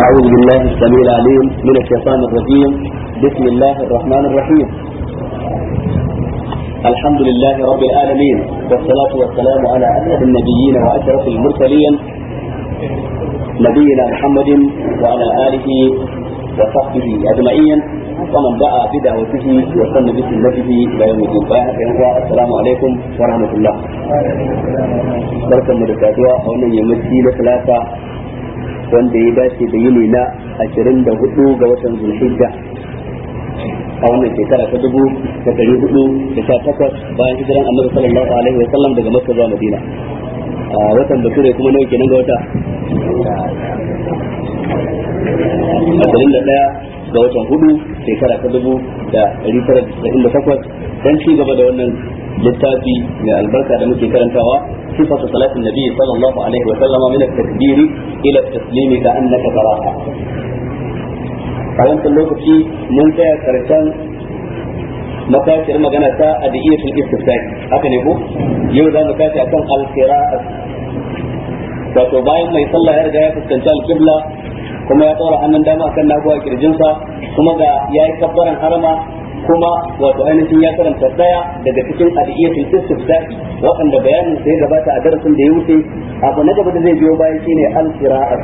أعوذ بالله السميع العليم من الشيطان الرجيم بسم الله الرحمن الرحيم الحمد لله رب العالمين والصلاة والسلام على أسعد النبيين وأشرف المرسلين نبينا محمد وعلى آله وصحبه أجمعين ومن دعا بدعوته وسن بسنته إلى يوم الدين السلام عليكم ورحمة الله barkan mu da saduwa a wannan yammaci na talata wanda ya dace da yini na ashirin da hudu ga watan zulhijja a wannan shekara ta dubu da dari hudu da sha takwas bayan hijiran annabi sallallahu alaihi wa sallam daga makka zuwa madina a watan bature kuma nawa kenan ga wata ashirin da daya ga watan hudu shekara ta dubu da dari tara da casa'in da takwas dan ci gaba da wannan littafi mai albarka da muke karantawa sifatu salatin nabi sallallahu alaihi wa sallama min at-takbiri ila at-taslimi ka annaka taraha a wancan lokaci mun tsaya karshen makashir magana ta adiyatul istifsai haka ne ko yau za mu tashi akan al-qira'at wato bayan mai sallah ya riga ya fuskanci al-qibla kuma ya tsora hannun dama akan naguwa kirjinsa kuma ga yayi kabbaran harama kuma wato ainihin ya karanta daya daga cikin adiyatul istifsa'i waɗanda bayanin sai gabata a darasin da ya wuce abu na gaba da zai biyo bayan shine al-qira'at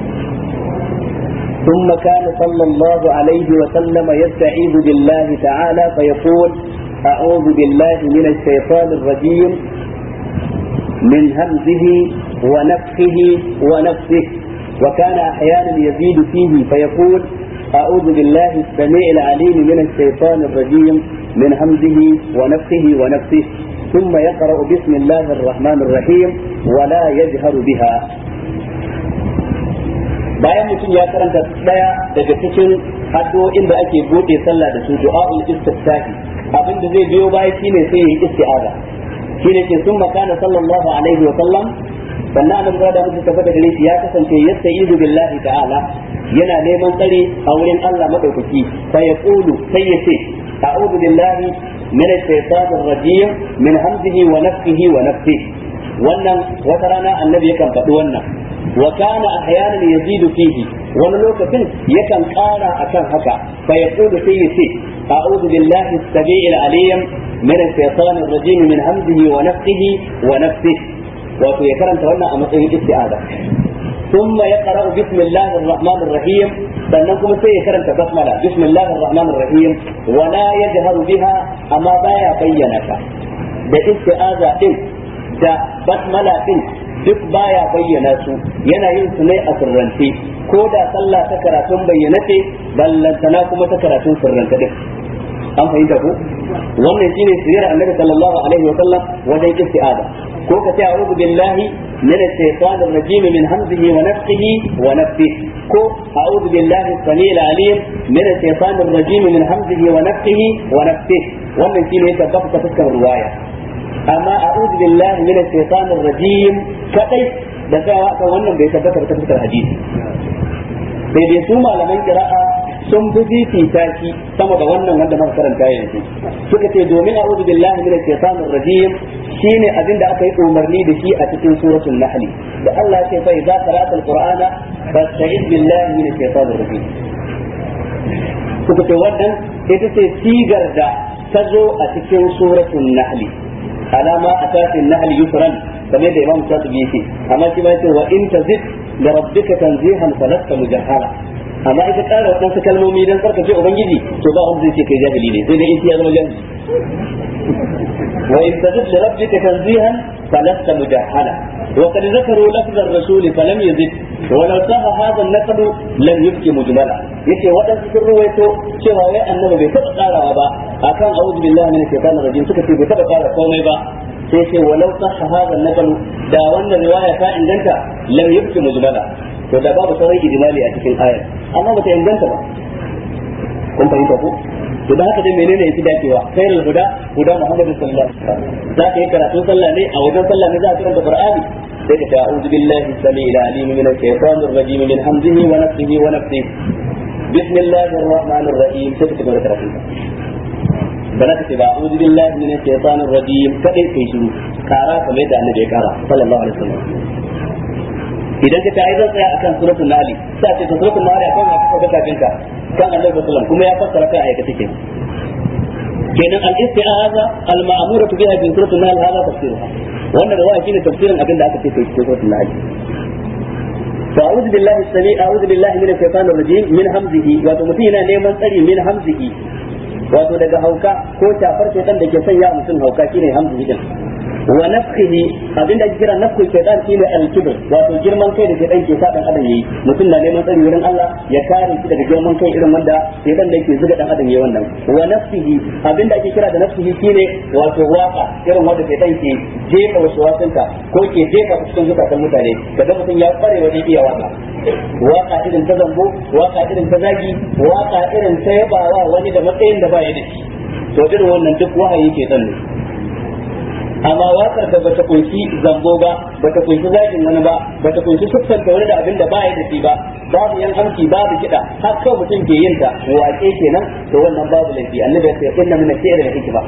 ثم كان صلى الله عليه وسلم يستعيذ بالله تعالى فيقول أعوذ بالله من الشيطان الرجيم من همزه ونفخه ونفسه وكان أحيانا يزيد فيه فيقول أعوذ بالله السميع العليم من الشيطان الرجيم من همزه ونفخه ونفسه ثم يقرأ بسم الله الرحمن الرحيم ولا يجهر بها bayan mutum ya karanta daya daga cikin addu'o'in da ake bude sallah da su du'a'ul istiftahi abin da zai biyo baya shine sai yi isti'aza shine ke sun makana sallallahu alaihi wa sallam sannan annabi da mutum tafi da gare shi ya kasance yasta'izu billahi ta'ala yana neman tsare a wurin Allah madaukaki sai ya kulu sai ya ce a'udhu billahi min ash-shaytanir rajim min hamzihi wa nafthihi wa nafthihi wannan wata rana annabi yakan faɗi wannan wa kana ahyanan yazidu fihi wani lokacin yakan ƙara akan haka fa yaqulu sai yace a'udhu billahi as-sami'il alim min ash-shaytanir rajim min hamzihi wa nafthihi wa nafthihi wato ya karanta wannan a matsayin isti'aza ثم يقرأ بسم الله الرحمن الرحيم sannan kuma sai ya karanta basmala bismillahir rahmanir rahim wala yajharu biha amma baya bayyana ta da isti'aza din da basmala din duk baya bayyana su yana yin su ne a sirrance ko da sallah ta karatun bayyana ce ballantana kuma ta karatun sirrance din an fahimta ko wannan shine sirrin annabi sallallahu alaihi wa sallam wajen isti'aza ko ka ce a'udhu billahi min ash-shaytanir rajim min hamzihi wa nafthihi wa nafthihi ko a'udhu billahi as-sami'il alim min ash-shaytanir rajim min hamzihi wa nafthihi wa nafthihi wannan shine ya tabbata ta fuskar riwaya amma a'udhu billahi min ash-shaytanir rajim kadai da tsayawa kan wannan bai tabbata ta fuskar hadisi sai dai su malaman kira'a sun fi fifita shi sama da wannan wanda muka karanta yanzu suka ce domin a'udhu billahi minash shaitanir rajim shine abin da aka yi umarni da shi a cikin suratul nahl da Allah ya ce fa idza qara'ta alqur'ana fasta'iz billahi minash shaitanir rajim suka ce wannan ita ce sigar da ta zo a cikin suratul nahl alama atatin nahl yusran kamar da imam shatibi yake amma shi ma yace wa in tazid li rabbika tanzihan falasta mujahhala amma ita ƙara waɗansu kalmomi don tsarkake ubangiji to ba wanda zai ce kai jahili ne sai dai in ya zama jahili wa in tazid li rabbika tanzihan falasta mujahhala wa qad zakaru lafz ar-rasul falam yazid wa law saha hadha an-naqd lam yubki mujmala yace waɗansu sun ruwaito cewa wai annabi bai taɓa ƙarawa ba akan a'udhu billahi minash shaitanir rajim suka ce bai taɓa ƙara komai ba sai ce walau sahha hadha an-naql da wannan riwaya ta inganta lam yubki mujmala to da babu sauran ijmali a cikin ayar amma bata inganta ba kun fahimta ko to da haka dai menene yafi dacewa khairul huda huda muhammadu sallallahu alaihi wasallam za ka yi karatun sallah ne a wajen sallah ne za ka karanta qur'ani sai ka ce a'udhu billahi samiil alim min ash-shaytanir rajim min hamzihi wa nafthihi wa nafthihi bismillahir rahmanir rahim sai ka tabbata karatun ba za ka ce ba a'udhu billahi min ash-shaytanir rajim kadai kai shiru kara kamar yadda annabi ya kara sallallahu alaihi wasallam idan ka ta ai zan tsaya akan suratul nahl sai ce suratul nahl akan wata ko kafin ka kan Annabi sallallahu alaihi wasallam kuma ya fassara kai ayata take kenan al-isti'aza al-ma'muratu biha bi suratul nahl hada tafsiruha wannan da wa'azi ne tafsirin abin da aka ce kai cikin suratul nahl فأعوذ بالله السميع أعوذ بالله من الشيطان الرجيم من همزه وتمتينا نيمان تري من همزه wato daga hauka ko shafar shaitan da ke sanya mutum hauka shine hamzihi din wa nafsihi abinda ake kira nafsul shaitan shine al-kibr wato girman kai da shaitan ke sa dan adam yayi mutum na neman tsari wurin Allah ya kare shi daga girman kai irin wanda shaitan da yake zuga dan adam yayi wannan wa nafsihi abinda ake kira da nafsihi shine wato waka irin wanda shaitan ke jefa wasu wasanka ko ke jefa cikin zukatan mutane kaga mutum ya kware wajen iya waka waka irin ta zambo waka irin ta zagi waka irin ta yabawa wani da matsayin da baya da shi to irin wannan duk wahayi ke dan ne amma wakar da bata kunshi zambo ba bata kunshi zagin wani ba bata kunshi siffanta wani da abin da baya da shi ba babu yan hamki babu kiɗa har kawai mutum ke yin ta waƙe kenan to wannan babu laifi annabi ya ce inna min al-shi'ri la hikma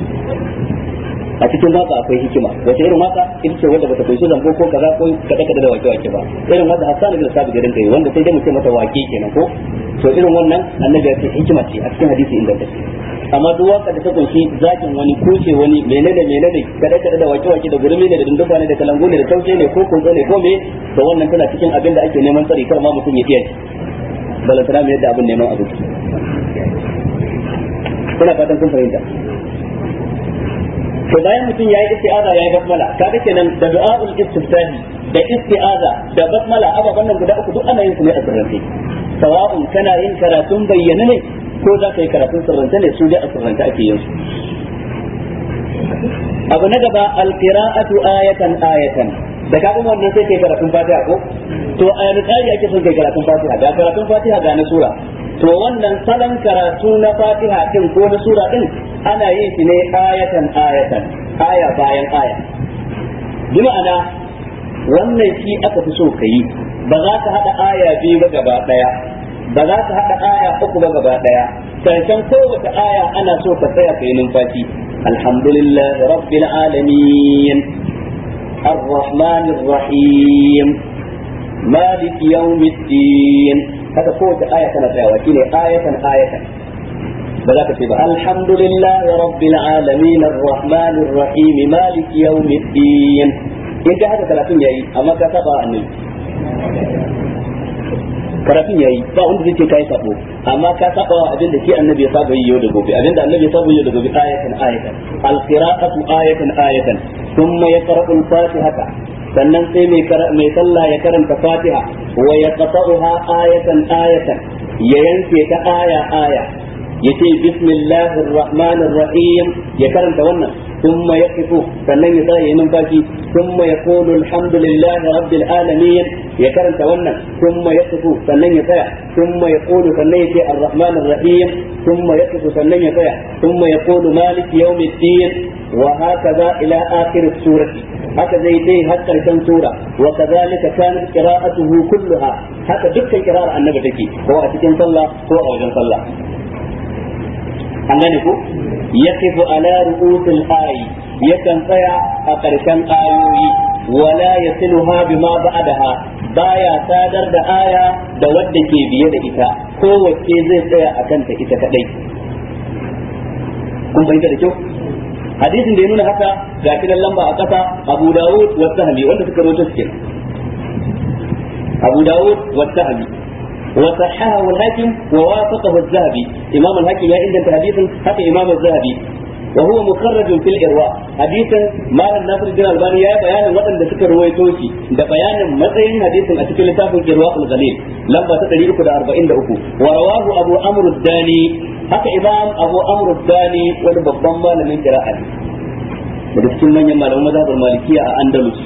a cikin waka akwai hikima wace irin waka ita ce wanda bata kunshi zango ko kaza ko kada kada da wake wake ba irin wanda Hassan bin Sabit da rinka yi wanda sai dai mu ce mata wake kenan ko to irin wannan annabi ya ce hikima ce a cikin hadisi inda take amma duk waka da ta kunshi zakin wani kuce wani menene menene kada kada da wake wake da gurmi ne da dunduba ne da kalangu ne da taushe ne ko kunzo ne ko me to wannan tana cikin abin da ake neman tsari kar ma mutum ya iya balantana mai yadda abin neman abinci ina fatan kun fahimta to bayan mutum yayi isti'aza yayi basmala kaga kenan da du'aul istiftahi da isti'aza da basmala ababan nan guda uku duk ana yin su ne a sirrance sawa'un kana yin karatun bayyana ne ko za ka yi karatun sirrance ne su dai a sirrance ake yin su abu na gaba alqira'atu ayatan ayatan da ka kuma wannan sai kai karatun fatiha ko to a yanzu tsari ake son kai karatun fatiha ga karatun fatiha ga na sura to wannan salon karatu na fatiha din ko na sura din ana yin shi ne ayatan ayatan aya bayan aya bi ma'ana wannan shi aka fi so ka yi ba za ka haɗa aya biyu ba gaba ɗaya ba za ka haɗa aya uku ba gaba ɗaya karshen kowace aya ana so ka tsaya ka yi numfashi alhamdulillah rabbil alamin الرحمن الرحيم مالك يوم الدين هذا قوة آية تنفع وكيل آية آية بذاك تبا الحمد لله رب العالمين الرحمن الرحيم مالك يوم الدين انت هذا ثلاثين ياي اما كتبا عني karatun yayi ba wanda zai ce kai sabo amma ka saba wa abin da shi annabi ya saba yi yau da gobe abin da annabi ya saba yi yau da gobe ayatan ayatan alqira'atu ayatan ayatan thumma yaqra'u al-fatihata sannan sai mai mai sallah ya karanta fatiha wa yaqta'uha ayatan ayatan ya yanke ta aya aya yace bismillahir rahmanir rahim ya karanta wannan ثم يقف sannan ya tsaya yin numfashi ثم يقول الحمد لله رب العالمين ya karanta wannan ثم يقف sannan ya tsaya ثم يقول sannan ya ce الرحمن الرحيم ثم يقف sannan ya tsaya ثم يقول مالك يوم الدين وهكذا الى اخر السوره haka zai dai har karshen sura wa kadhalika kanat qira'atuhu kulluha haka dukkan qira'ar annabi take ko a cikin sallah ko a wajen sallah an gane ko yaqifu ala ru'usil ayi yakan tsaya a karshen ayoyi wala yasiluha bima ba'daha baya sadar da aya da wadda ke biye da ita kowace zai tsaya a kanta ita kadai kun fahimta da kyau hadisin da ya nuna haka ga kiran lamba a ƙasa Abu Dawud wa Sahmi wanda suka rawaito su Abu Dawud wa Sahmi wa sahahahu al-Hakim wa wafaqahu az-Zahabi Imam al-Hakim ya inganta hadisin haka Imam az-Zahabi wa huwa mukharraj fil irwa hadisin Malam Nasiruddin Albani ya bayanin waɗanda suka rawaito shi da bayanin matsayin hadisin a cikin littafin Irwa al-Ghalil lamba ta 343 wa rawahu Abu Amr ad-Dani haka imam abu amr dani wani babban malamin qira'a ne daga cikin manyan malaman mazhabar malikiya a andalus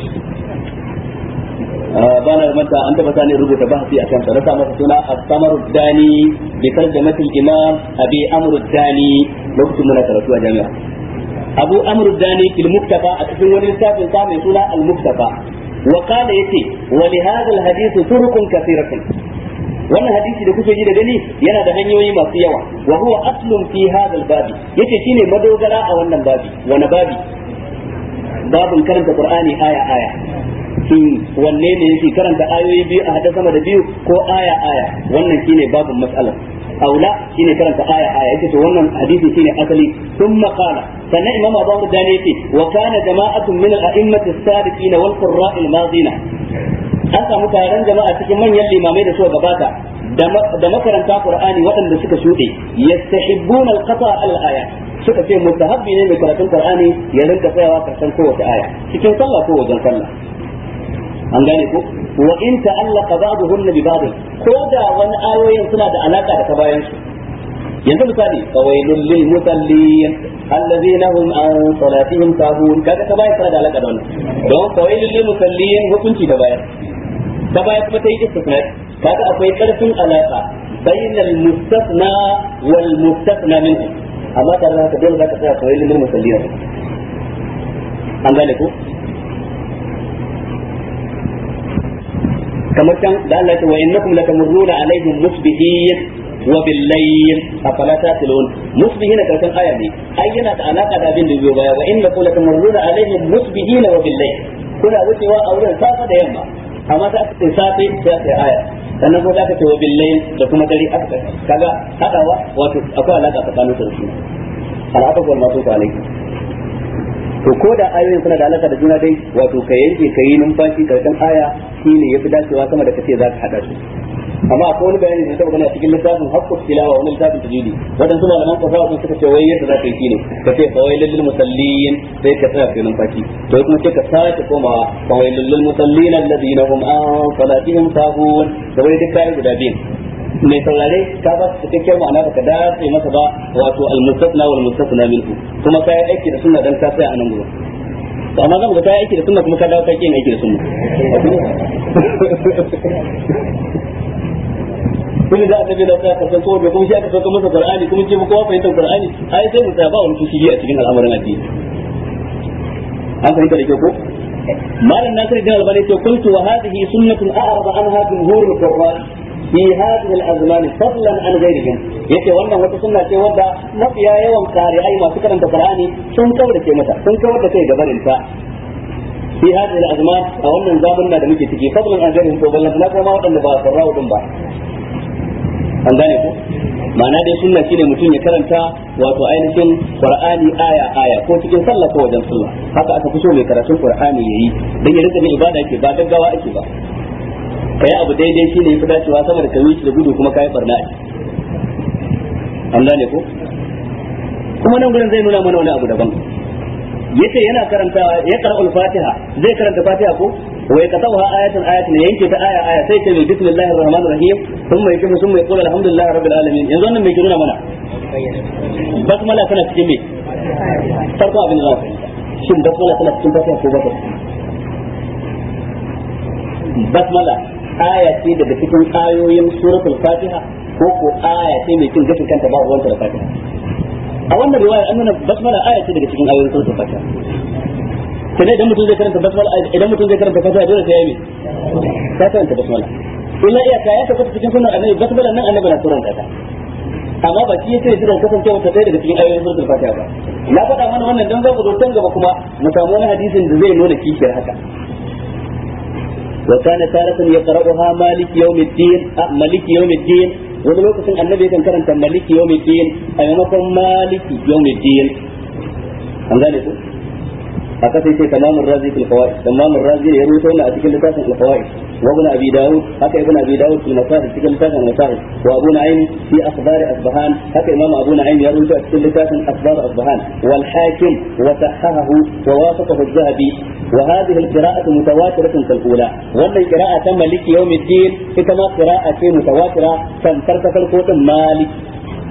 ba na manta an taba sani rubuta bahasi a kansa na sa masa suna as-samar dani bi tarjamatil imam abi amr dani lokacin muna karatu a jami'a abu amr dani fil muktafa a cikin wani littafin sa mai suna al-muktafa wa qala yace wa li hadha al-hadith turuqun kathiratun wannan hadisi da kuke ji da gani yana da hanyoyi masu yawa wa huwa aslun fi hadha babi yace shine madogara a wannan babi wani babi babin karanta qur'ani aya aya shin wanne ne yake karanta ayoyi biyu a hada sama da biyu ko aya aya wannan shine babun mas'alar aula shine karanta aya aya yake to wannan hadisi shine asali thumma qala sannan imam abu hurdani yace wa kana jama'atun min al-a'immati as-sadiqin wal qurra' al-madina an samu taron jama'a cikin manyan limamai da suka gabata da makaranta qur'ani waɗanda suka shuɗe yastahibbuna al-qata al-aya suka ce mustahabbi ne mai karatun qur'ani ya rinka tsayawa karshen kowace aya cikin sallah ko wajen sallah an gane ko wa in ta'allaqa ba'dhum bi ba'd ko da wani ayoyin suna da alaka da ta bayan su yanzu misali fawailul lil musallin alladhina hum an salatihim sahun kaga ta bayan suna da alaka da wannan don fawailul lil musallin hukunci da bayan ta bayan kuma ta yi istisna kaga akwai karfin alaka bainal mustasna wal mustasna minhu amma tare da haka dole zaka tsaya fawailul lil musallin an gane ko kamar can da Allah ya ce wa innakum latamurruna alaihim musbihin wa billayl afala taqilun musbihin karshen aya ne ai yana da alaka da abin da biyo baya wa innakum latamurruna alaihim musbihin wa billayl kuna wucewa a wurin safa da yamma amma ta aka ce safe sai aka aya sannan ko aka ce wa billayl da kuma dare aka kaga hadawa wato akwai alaka tsakanin su da su alaka wal masu alaikum to ko da ayoyin suna da alaka da juna dai wato ka yanke ka yi numfashi karshen aya shine yafi dacewa sama da kace za ka hada su amma akwai wani bayani da tabbata a cikin littafin haqqut tilawa wani littafin tajwidi wadansu malaman kafa sun suka ce wai yadda za ka yi shine ka ce fa wailul lil musallin sai ka tsaya kai numfashi to kuma sai ka sake komawa fa wailul lil musallin alladhina hum an salatihim sahun da wai duk kai guda biyu mai saurare ka ba su cikakken ma'ana ba ka dace masa ba wato al-mustasna wal mustasna minhu kuma kai aiki da sunna dan ka tsaya a nan gurin to amma zan ga kai aiki da sunna kuma ka dawo kai kin aiki da sunna kuma da annabi da ka san ko da kuma shi aka sauka masa qur'ani kuma ce kowa fahimtar qur'ani ai sai mu tsaya ba wani fushi a cikin al'amuran addini an fahimta da kyau ko malam nasir bin albani ce kuntu wa hadhihi sunnatun a'rada anha jumhurul qur'an fi hadhihi al-azman fadlan an ghayrihim yace wannan wata sunna ce wadda mafiya yawan qari'ai masu karanta qur'ani sun kaurace mata sun kawar da kai gabarin ta fi hadhihi al-azman a wannan zamanin da muke ciki fadlan an ghayrihim to ballan na kuma wadanda ba sarrawu din ba an gane ko ma'ana dai sunna shine mutum ya karanta wato ainihin qur'ani aya aya ko cikin sallah ko wajen sallah haka aka fi so mai karatun qur'ani yayi dan ya rika ibada yake ba gaggawa ake ba kai abu daidai shine yafi dacewa sama da kawi da gudu kuma kai barna a an gane ko kuma nan gurin zai nuna mana wani abu daban yace yana karanta ya qara'ul fatiha zai karanta fatiha ko wa yakatawa ayatan ayatan yanke ta aya aya sai ce bismillahir rahmanir rahim thumma yakifu thumma yaqulu alhamdulillahi rabbil alamin yanzu wannan me ke nuna mana basmala tana cikin me farko abin da za ka shin basmala tana cikin fatiha ko ba basmala aya ce daga cikin ayoyin suratul fatiha ko ko aya ce mai cin gashin kanta ba ruwanta da fatiha a wannan riwaya an nuna basmala aya ce daga cikin ayoyin suratul fatiha sai idan mutum zai karanta basmala idan mutum zai karanta fatiha dole sai ya yi ka karanta basmala illa iya ka ya tabbata cikin sunan annabi basmala nan annabi na turanta ta amma ba shi yake jiran kasancewa ta ɗaya daga cikin ayoyin suratul fatiha ba na faɗa mana wannan dan za mu zo can gaba kuma mu samu wani hadisin da zai nuna kishiyar haka وكان تارة يقرأها مالك يوم الدين مالك يوم الدين wani lokacin annabi yakan karanta maliki yawmi din a maimakon maliki yawmi din an gane ku haka sai sai tamamul razi fil fawaid tamamul razi ya rubuta wannan a cikin littafin al fawaid wa ibn abi daud haka ibn abi daud fil masahib cikin littafin al masahib wa abu na'im fi akhbar asbahan haka imam abu na'im ya rubuta a cikin littafin akhbar asbahan wal hakim wa sahahahu wa wafaqahu az-zahabi wa hadhihi al qira'atu mutawatiratun kal ula wannan qira'a ta maliki yawmiddin ita ma qira'a ce mutawatira tamkar ta farko din maliki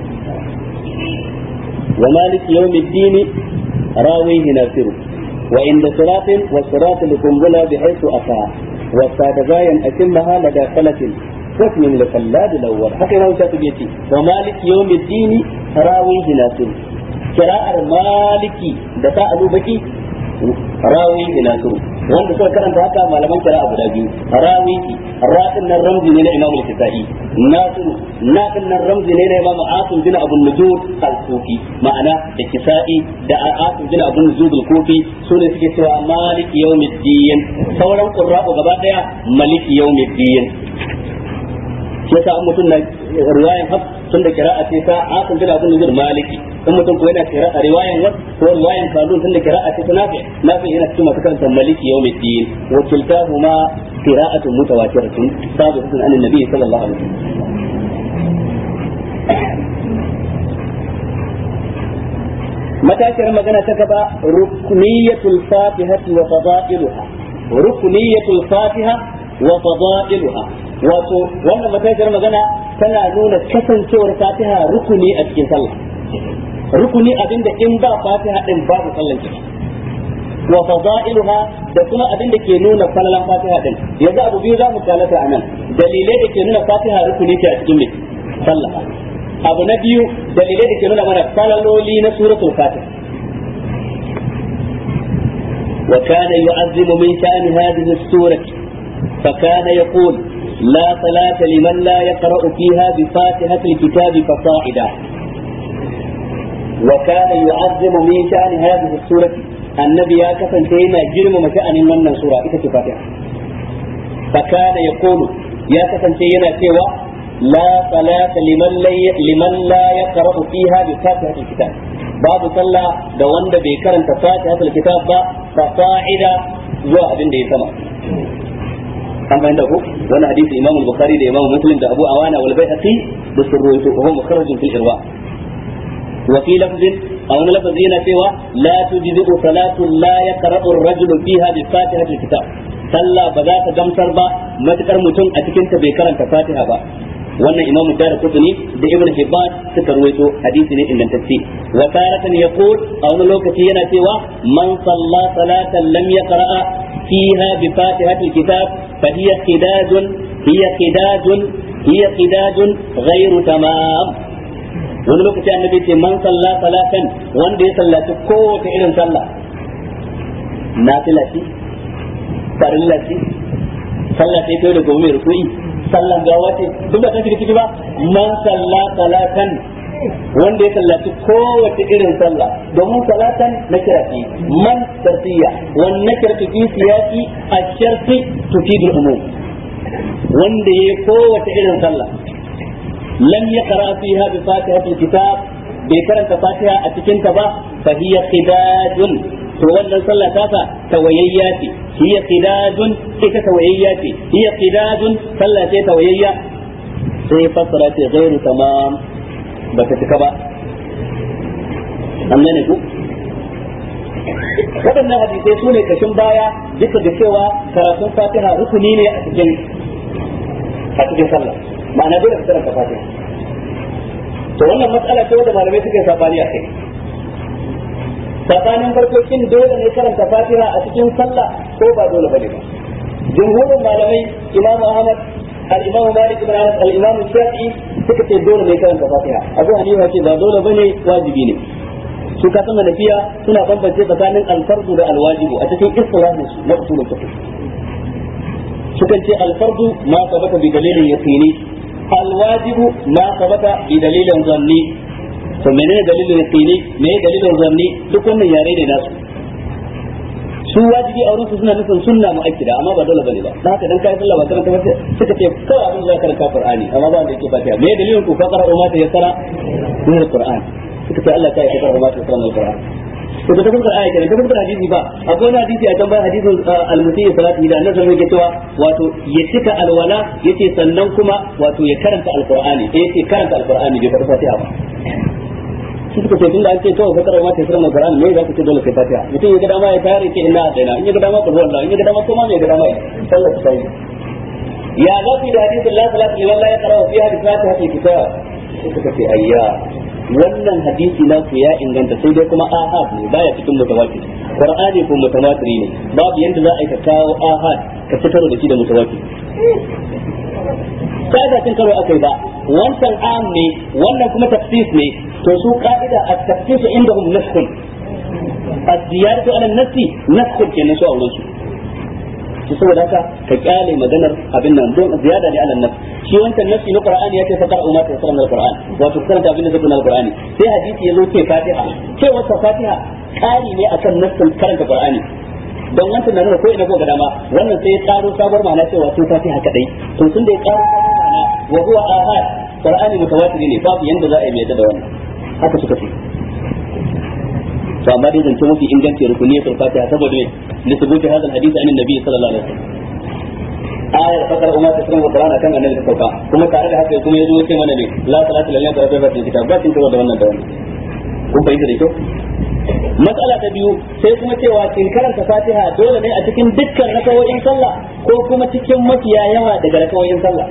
wa maliki yawmiddin rawihi nasiru وعند صراط والصراط لقنبلة بحيث أتى والسادغايا أتمها لدى فلة واسم لخلاد الأول حتى لو بيتي ومالك يوم الدين راويه ناصر قراءة مالكي دفاع بكي راويه ناصر wanda suka karanta haka malaman kira guda biyu rawiki ra'in nan ramzi ne na imam al-kisai nasiru naqin nan ramzi ne na imam asim bin abu nujud al-kufi ma'ana da kisai da asim bin abu nujud al-kufi sune suke cewa maliki yawmiddin sauran qurra'u gaba daya maliki yawmiddin yasa an mutum na riwayan haf tun da kira'a ce ta asim bin abu nujud maliki in mutum ko yana kira a riwayan wasu ko riwayan kadun tun da kira'a ce ta nafi nafi yana cikin masu karanta maliki yawmiddin wa kiltahuma qira'atun mutawatiratun sabiqatun an annabi sallallahu alaihi wasallam matashiyar magana ta gaba rukniyatul fatihati wa fada'iluha rukniyatul fatiha wa fada'iluha wato wannan matashiyar magana tana nuna kasancewar fatiha rukuni a cikin sallah rukuni abinda in ba fatiha din babu sallan ciki wa fadailuha da kuma abin da ke nuna falalan fatiha din yanzu abu biyu zamu kalata anan dalilai da ke nuna fatiha rukuni ce a cikin me sallah abu na biyu dalilai da ke nuna mana falaloli na suratul fatiha وكان يعظم من شأن هذه السورة فكان يقول لا صلاة لمن لا يقرأ فيها بفاتحة الكتاب فصاعدا وكان يعظم من شأن هذه السورة النبي يا كفن سينا جرم مشأن من سورة إذا فاتحة فكان يقول يا كفن سينا سوى لا صلاة لمن لا لمن لا يقرأ فيها بفاتحة الكتاب باب صلى da wanda bai karanta fatihatul kitab ba fa fa'ida zuwa abin da ya sama an bayyana ko wani hadisi imam al-bukhari da imam muslim da abu awana wal baihaqi da surrutu wa huwa mukharrajun fil irwa wa fi lafzin aw wani lafzi yana cewa la tujzi'u salatu la yaqra'u ar-rajulu fiha bi fatihati al-kitab sallah ba za ta gamsar ba matukar mutum a cikin ta bai karanta fatiha ba wannan imamu dara kutuni da ibn hibban suka ruwaito hadisi ne ingantacce wa taratan yaqul a wani lokaci yana cewa man salla salatan lam yaqra'a fiha bi fatihati alkitab fa hiya qidadun hiya qidadun hiya qidadun ghairu tamam wani lokaci annabi ce man salla salatan wanda ya sallaci kowace irin sallah nafila ce farilla ce sallah sai kai da gobe mai ruku'i sallan gawa ce duk da take ciki ba man salla salatan wanda ya sallaci kowace irin sallah domin salatan na kirafi man shartiya wannan kirfi fi siyasi a sharti tufidul umum wanda ya kowace irin sallah lam yaqra fiha bi fatihatil kitab bai karanta fatiha a cikin ta ba fa hiya qidadun to wannan sallah tasa tawayayya ce hiya qidadun ita tawayayya ce hiya qidadun sallah ce tawayayya sai fassara ce ghairu tamam ba ta cika ba an gane ku waɗannan hadisai su ne kashin baya duka da cewa karatun fatiha rukuni ne a cikin a cikin sallah ma'ana dole ka karanta fatiha to wannan matsala ce wanda malamai suka yi sabani a kai tsakanin farko shin dole ne karanta fatiha a cikin sallah ko ba dole bane ba jumhurin malamai imamu ahmad al-imam malik ibn anas al-imam shafi'i suka ce dole ne karanta fatiha abu hanifa ce ba dole bane wajibi ne su ka san hanafiya suna bambance tsakanin al-fardu da al-wajibu a cikin istilahin su na usulul fiqh sukan ce al-fardu ma sabata bi dalilin yaqini al-wajibu ma sabata bi dalilin zanni to menene dalilin yaqini me dalilin zanni duk wannan yare ne nasu su wajibi a wurinsu suna nufin sunna mu'akkida amma ba dole bane ba da haka dan kai sallah ba karanta ba suka ce kawai abin da karanta qur'ani amma ba wanda yake fatiha me dalilin ku faqara umma ta yassara min alquran suka ce Allah ta yi faqara umma ta yassara min alquran to da kuma ayati da kuma hadisi ba akwai wani hadisi a can bayan hadisin al-musayyi salati da annabi sallallahu alaihi cewa wato ya cika alwala yace sannan kuma wato ya karanta alqur'ani eh yace karanta alqur'ani bai karanta fatiha ba shi suka ce tunda an ce kawai fakar ma ta sirrin alquran me za ku ce dole sai fatiha mutum ya ga dama ya tare ke inna adaina in ya ga dama ku wallahi in ya ga dama kuma me ya ga dama sallar ta yi ya za ku yi da hadisin la salata liman la yaqra fiha bi fatihatil kitab sai suka ce ayya wannan hadisi na ku ya inganta sai dai kuma ahad ne baya cikin mutawatir qur'ani ko mutawatir ne babu yanda za a yi ka kawo ahad ka fitar da shi da mutawatir sai da cin karo akai ba wancan am ne wannan kuma tafsis ne to su ka'ida a tafsis indahum naskhun az-ziyadatu ala an-nafsi naskhun kenan su auren su to saboda haka ka kyale maganar abin nan don ziyada ne alan nas shi wancan nasi na qur'ani ya ce fa qara'u ma tayassara min alquran wato karanta abin da zai na alqurani sai hadisi ya zo ce fatiha ce wasa fatiha kari ne akan nassin karanta qur'ani don wancan na nuna ko ina ko ga dama wannan sai ya karo sabar ma'ana cewa sun fatiha kadai to tun da ya karo sabar ma'ana wa huwa ahad qur'ani mutawatir ne babu yanda za a yi mai da wannan haka suka ce to amma dai zance mafi inganci rukuniyatul fatiha saboda ne lisbuti hadal hadisi anin nabi sallallahu alaihi wasallam ayar fakar umma ta sunan qur'ana kan annabi ta sauka kuma tare da haka kuma yazo yace mana ne la salatu lillahi wa rabbil kitab ba kin da wannan da wannan kun fahimta da kyau matsala ta biyu sai kuma cewa kin karanta fatiha dole ne a cikin dukkan rakawoyin sallah ko kuma cikin mafiya yawa daga rakawoyin sallah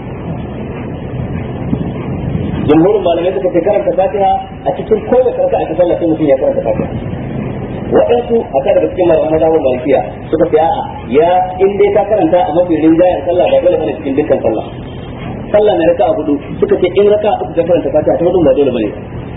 jumhurin malamai suka ce karanta fatiha a cikin kowace raka a sallah sai mutum ya karanta fatiha waɗansu a kan daga cikin malaman mazhabin malikiya suka ce a'a ya in dai ka karanta a mafi rinjayen sallah ba dole bane cikin dukkan sallah sallah na raka a hudu suka ce in raka uku ka karanta fatiha ta hudu ba dole bane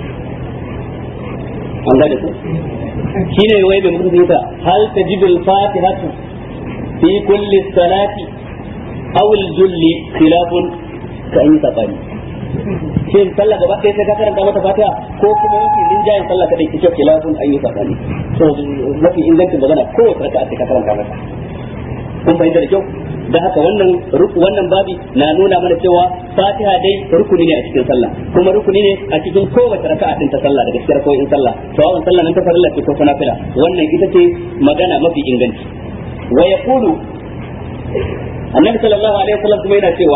an gane ku shine wai da mutum zai ta hal tajibul fatihatu fi kulli salati aw al-julli khilafun ka an yi sabani shin sallah gaba ɗaya sai ka karanta mata fatiha ko kuma mafi rinjayen sallah kadai kike khilafun an yi sabani to mafi ingancin magana kowace raka'a sai ka karanta mata kun fahimta da kyau da haka wannan wannan babi na nuna mana cewa fatiha dai rukuni ne a cikin sallah kuma rukuni ne a cikin kowace raka'a din ta sallah daga cikin rakoyin sallah to wannan sallah nan ta farilla ce ko ta nafila wannan ita ce magana mafi inganci wa yaqulu annabi sallallahu alaihi wasallam kuma yana cewa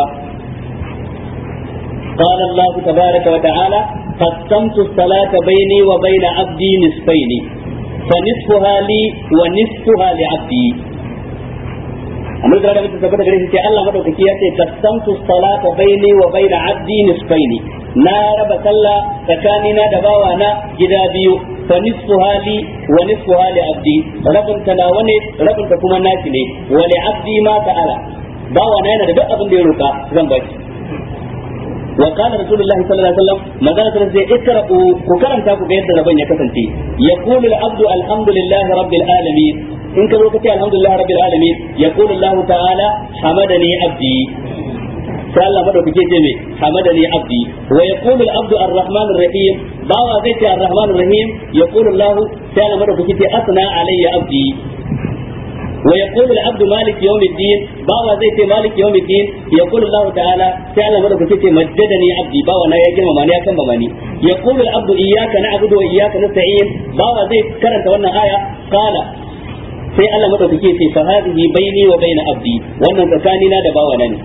قال الله تبارك وتعالى قسمت الصلاة بيني وبين عبدي نصفين فنصفها لي ونصفها لعبدي amma da mutum tabbata gare shi ce Allah madaukaki ya ce qasamtu salata baini wa baina abdi nisfaini na raba sallah tsakanina da bawa na gida biyu fa nisfu hali wa nisfu hali abdi rabin ta nawa ne rabin ta kuma nashi ne wa li abdi ma ta'ala bawa na yana da duk abin da ya roka zan baki وقال رسول الله صلى الله عليه وسلم ما قالت رزي اقرأوا وكرم تاكو بيد ربنا كسنتي يقول العبد الحمد لله رب العالمين إن كذلك الحمد لله رب العالمين يقول الله تعالى حمدني عبدي sai Allah madaukake ce me hamadani abdi wa yaqulu al-abdu ar-rahman ar-rahim bawa zai ce ar-rahman ar-rahim yaqulu Allah sai Allah madaukake ce asna alayya abdi ويقول العبد مالك يوم الدين باوا زي تي مالك يوم الدين يقول الله تعالى تعالى مدك تي مجدني عبدي باوا نا يا جماعه ماني كان بماني يقول العبد اياك نعبد واياك نستعين باوا زي كرنت wannan aya قال sai Allah madaukake ce fa hadhihi baini wa baina abdi wannan tsakanina da bawa na ne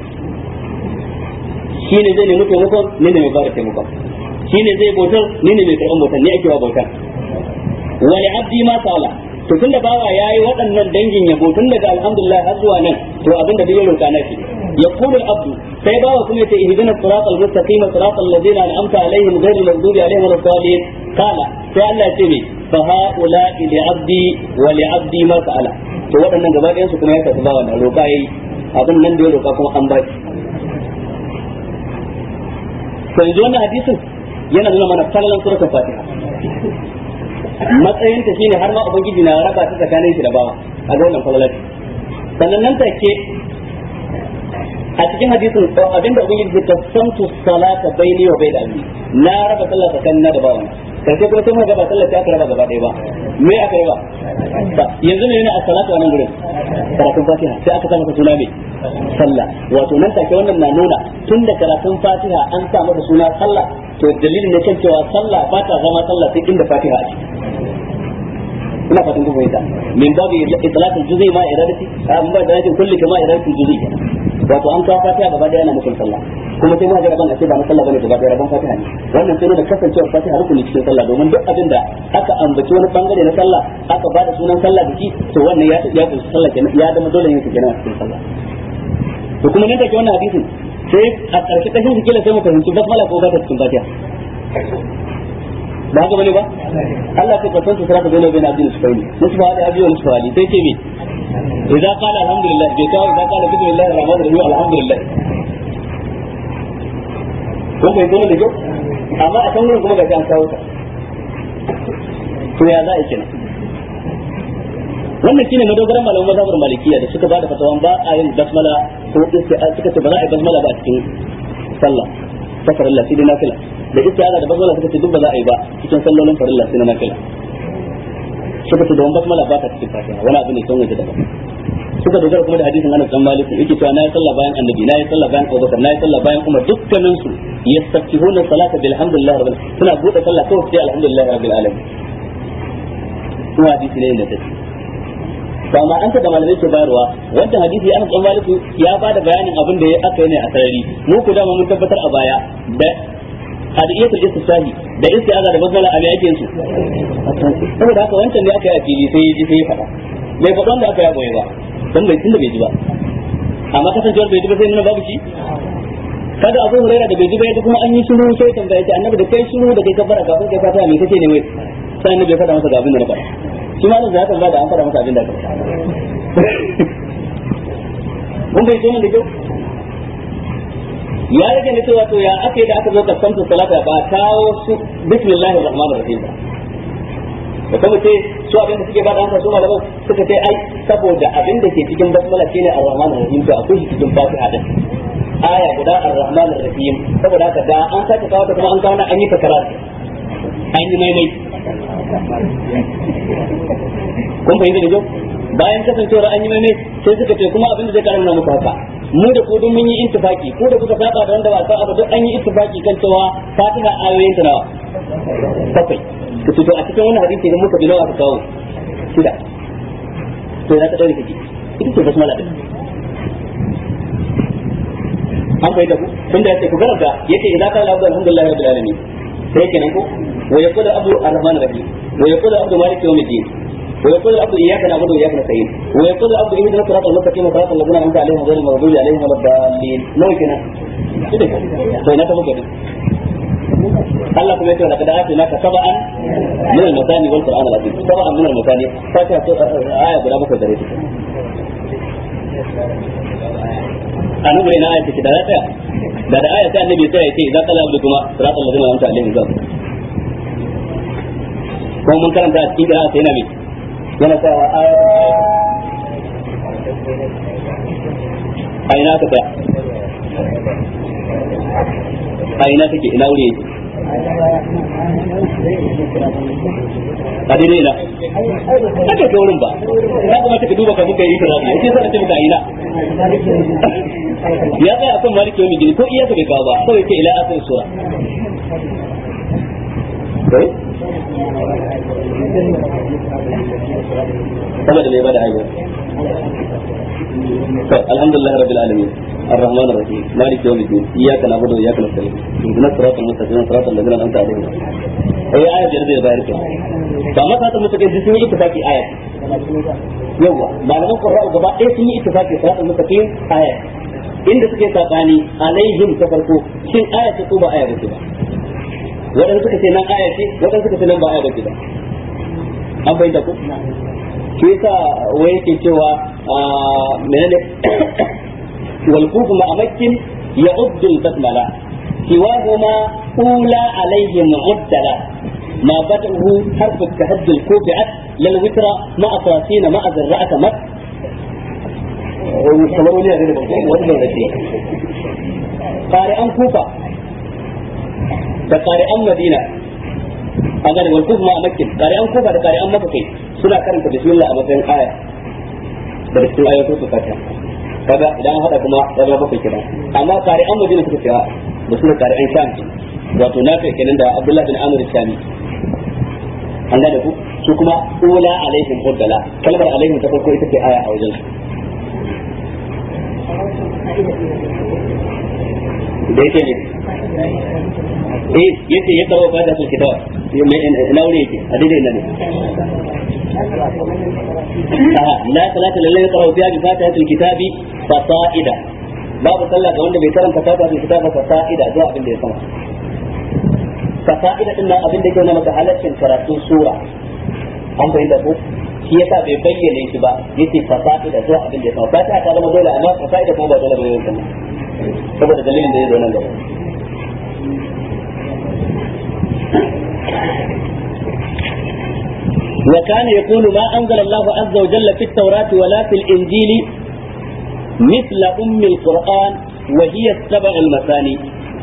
shine zai nemi taimakon ni ne mai fara taimakon shine zai bautar ni ne mai karɓar bautar ni ake wa bautar wa li abdi ma sala to tunda bawa yayi waɗannan dangin yabo tun daga alhamdulillah har zuwa nan to abin da ya roka na shi yaqulu al-abdu sai bawa kuma yace ihdinas siratal mustaqim siratal ladzina an'amta alaihim ghayril maghdubi alaihim waladdallin kala sai Allah ya ce me fa haula li abdi wa li abdi ma sa'ala to waɗannan gaba ɗayan su kuma ya tafi bawa na roka yayi abin nan da ya roka kuma an baki to yanzu wannan hadisin yana nuna mana falalan suratul fatiha matsayinta shine har ma ubangiji na raba ta tsakanin shi da bawa a ga wannan falalati sannan nan take a cikin hadisin abinda ubangiji ta samtu salata baini wa baina abdi na raba sallah tsakanin da bawa karshe kuma sai mu gaba sallah sai aka raba gaba ɗaya ba me aka raba yanzu ne a salatu a nan gurin karatun fatiha sai aka sa masa suna me sallah wato nan take wannan na nuna tun da karatun fatiha an sa masa suna sallah to dalilin ne kan cewa sallah ba ta zama sallah sai inda fatiha a ciki ina fatan kun fahimta min babu itlaqul juz'i ma iradati an ba da yake kulli kama iradatul juz'i wato an kawo fatiha gaba daya yana nufin sallah kuma sai ma ga rabon a ce ba na sallah bane gaba daya rabon fatiha ne wannan sai da kasancewar fatiha rukuni cikin sallah domin duk abin da aka ambaci wani bangare na sallah aka ba da sunan sallah biki to wannan ya ya kunshi sallah kenan ya zama dole ne kenan a cikin sallah to kuma nan take wannan hadisin sai a ƙarshe kashin su kila sai mu fahimci basmala ko ba ta cikin fatiha ba haka bane ba Allah ta kwatan su sarrafa dole bayan abin su faili musu ba da abiyo musu fali sai ce me idza qala alhamdulillah bai kawo idza qala bismillahir rahmanir rahim alhamdulillah ko bai dole da kyau amma a kan gurin kuma ga an kawo ta to ya za a kenan wannan shine madogaran malaman mazhabar malikiya da suka bada fatawan ba a yin basmala ko isti'a suka ce ba za a yi basmala ba a cikin sallah ta farilla sai dai nafila da isti'aza da basmala suka ce duk ba za a yi ba cikin sallolin farilla sai na nafila suka ce don basmala ba ta cikin fatiha wani abu ne kan waje daban suka dogara kuma da hadisin Anas dan Malik yake cewa nayi sallah bayan Annabi nayi sallah bayan Abu Bakar nayi sallah bayan Umar dukkanin su yastaftihuna salata bilhamdulillah rabbil suna bude sallah kawai sai alhamdulillah rabbil alamin kuma hadisi ne da take to amma an da malamai ke bayarwa wannan hadisi Anas dan Malik ya bada bayanin abin da aka yi ne a sarari mu ku da mun tabbatar a baya da hadiyatul istishahi da istiaza da basmala a me yake su saboda haka wancan ne aka yi a fili sai ya ji sai ya faɗa bai faɗa wanda aka yi goye ba dan bai tunda bai ji ba amma kasancewar bai ji ba sai nuna babu shi kada abu huraira da bai ji ba ya kuma an yi shiru sai tambaya ta annabi da kai shiru da kai kabbara kafin kai fata me kace ne wai sai annabi ya faɗa masa ga abin da na faɗa shi ma ya tambaya da an faɗa masa abin da ka mun bai tona da kyau ya rage ne cewa to ya aka yi da aka zo kasantu salata ba kawo su bismillahir rahmanir rahim ba da kuma ce su abin da suke ba da su malaman suka ce ai saboda abin da ke cikin basmala shine ar-rahman ar-rahim to akwai shi cikin fatiha din aya guda ar-rahman ar-rahim saboda haka da an sake kawo ta kuma an kawo an yi takarar an yi maimai kun fahimta da kyau bayan kasancewar an yi maimai sai suka ce kuma abin da zai karanta muku haka mu da ku duk mun yi intifaki ko da kuka saba da wanda ba sa abu duk an yi intifaki kan cewa fatiha ayoyin ta nawa bakwai ka to a cikin wannan hadisi idan muka bi nawa ka kawo shida to ya ka daure kake ita ce basmala din an fahimta ku tunda yace ku garanta yace idza qala abdu alhamdulillahi rabbil alamin sai kenan ko wa yaqulu abdu arrahman rahim wa yaqulu abdu malik yawmiddin wa yaqulu abdu iyyaka na'budu wa iyyaka nasta'in wa yaqulu abdu ihdina siratal mustaqim siratal ladzina an'amta alaihim ghayril maghdubi alaihim waladdallin nawa kenan to ina ta muke Allah kuma yace laqad atina ka sab'an min al-masani wal qur'an al-azim sab'an min al-masani fatiha to aya guda bakwai gare ta anu gure na aya take da ta da da aya ta annabi sai yace idza qala abdu kuma siratal ladzina an'amta alaihim zab kuma mun karanta a cikin qira'a sai nabi yana ta aya aina ka ta aina take ina wuri yake a daidai na aka ta wurin ba ya kuma ka duba ka muka yi tarafi ya ce sai ce muka ina ya tsaya akan maliki yau gini ko iya ka bai kawo ba kawai ce ila asir sura saboda mai bada hanyar الحمد لله رب العالمين الرحمن الرحيم مالك يوم الدين اياك نعبد واياك نستعين اهدنا الصراط المستقيم صراط الذين انعمت عليهم هي آية جرد بارك فما صراط المستقيم دي سنة اتفاقي آية يوا ما لم قرأوا gaba ɗaya sun yi ittifaqi صراط المستقيم آية inda suke sabani alaihim ta farko shin aya ce ko ba aya bace ba wadanda suka ce nan aya ce wadanda suka ce nan ba aya bace ba an bayyana ko shi yasa wai yake cewa menene wal kufu ma amakin ya uddul basmala siwahuma ula alaihim mu'addala ما بدأه حرف التهجل كوبعت للوتر مع أساسين مع ذراءة مت قارئان كوفة قارئان مدينة an gane wal kufma makin kare an kufa da kare an maka kai suna karanta bismillah a matsayin aya da cikin ayoyin su fatiha kaga idan hada kuma ya zama bakwai kenan amma kare an madina suka cewa da suna kare an sham wato na kai kenan da abdullahi bin amr shami an gane ku su kuma ula alaihim uddala kalmar alaihim ta farko ita ce aya a wajen su da yake ne eh yace ya kawo fata sul kitab ina wuri yake a daidai ina ne la salata lillahi yaqra fiha bi fatihatil kitabi fasa'ida babu sallah ga wanda bai karanta fatihatil kitabi fasa'ida zuwa abin da ya sama fasa'ida din nan abin da yake nuna maka halaccin karatun sura an bayyana ko shi yasa bai bayyana shi ba yace fasa'ida zuwa abin da ya sama fatiha ta zama dole amma fasa'ida kuma ba dole ba yau saboda dalilin da ya zo nan gaba وكان يقول ما أنزل الله عز وجل في التوراة ولا في الإنجيل مثل أم القرآن وهي السبع المثاني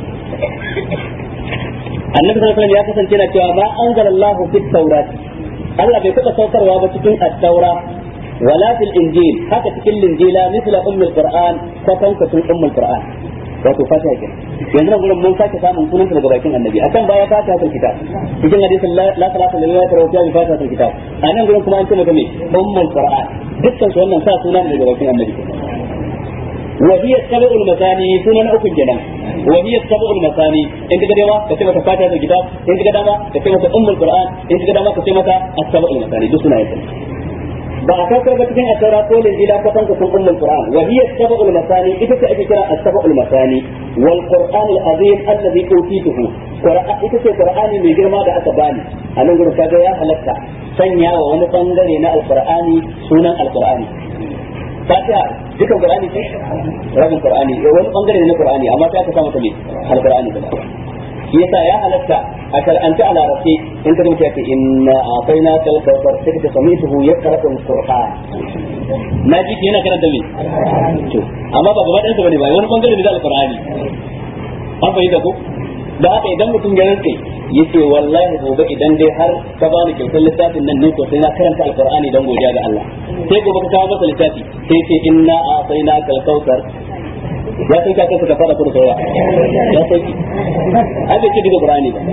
النبي صلى الله عليه وسلم يا كسن كنا ما أنزل الله في التوراة الله بيكتب سوكر وابتكين التوراة ولا في الإنجيل حتى تكل الإنجيل مثل أم القرآن كفن كتن أم القرآن wato fatiha ke yanzu nan gurin mun sake samun sunan daga bakin annabi akan baya fatiha tul kitab cikin hadisin la salata lillahi wa ta'ala bi fatiha tul kitab anan gurin kuma an ce mata me ummul qur'an dukkan su wannan sa sunan daga bakin annabi wa hiya sab'ul masani sunan uku kenan wa hiya sab'ul masani in kaga dama ka ce mata fatiha tul kitab in kaga dama ka ce mata ummul qur'an in kaga dama ka ce mata as-sab'ul masani duk sunayen ba a kakar ba cikin asara ko linjila ko kanka sun ummul qur'an wa hiya sab'ul masani ita ce ake kira as-sab'ul masani wal qur'an al-azim alladhi utituhu qur'an ita ce qur'ani mai girma da aka bani a nan gurin kaga ya halatta sanya wa wani bangare na al-qur'ani sunan al-qur'ani fatiha dukan qur'ani ce rabin qur'ani wani bangare na qur'ani amma sai aka sa mata me al-qur'ani da yasa ya halatta a shar'anta a larabci in ka mutu yake inna a'tayna kal kawthar sai ka sami tuhu ya karatu qur'an na ji ki yana karanta me to amma ba gaba ɗansa bane ba wani bangare ne da alqur'ani an fahimta ko da haka idan mutum ya rantsa yace wallahi gobe idan dai har ka bani kyautar littafin nan nan to sai na karanta alqur'ani dan godiya ga Allah sai gobe ka kawo masa littafi sai ce inna a'tayna kal kawthar ya san ka kansa ka fara kuma saura ya san ki ai bai ce daga qur'ani ba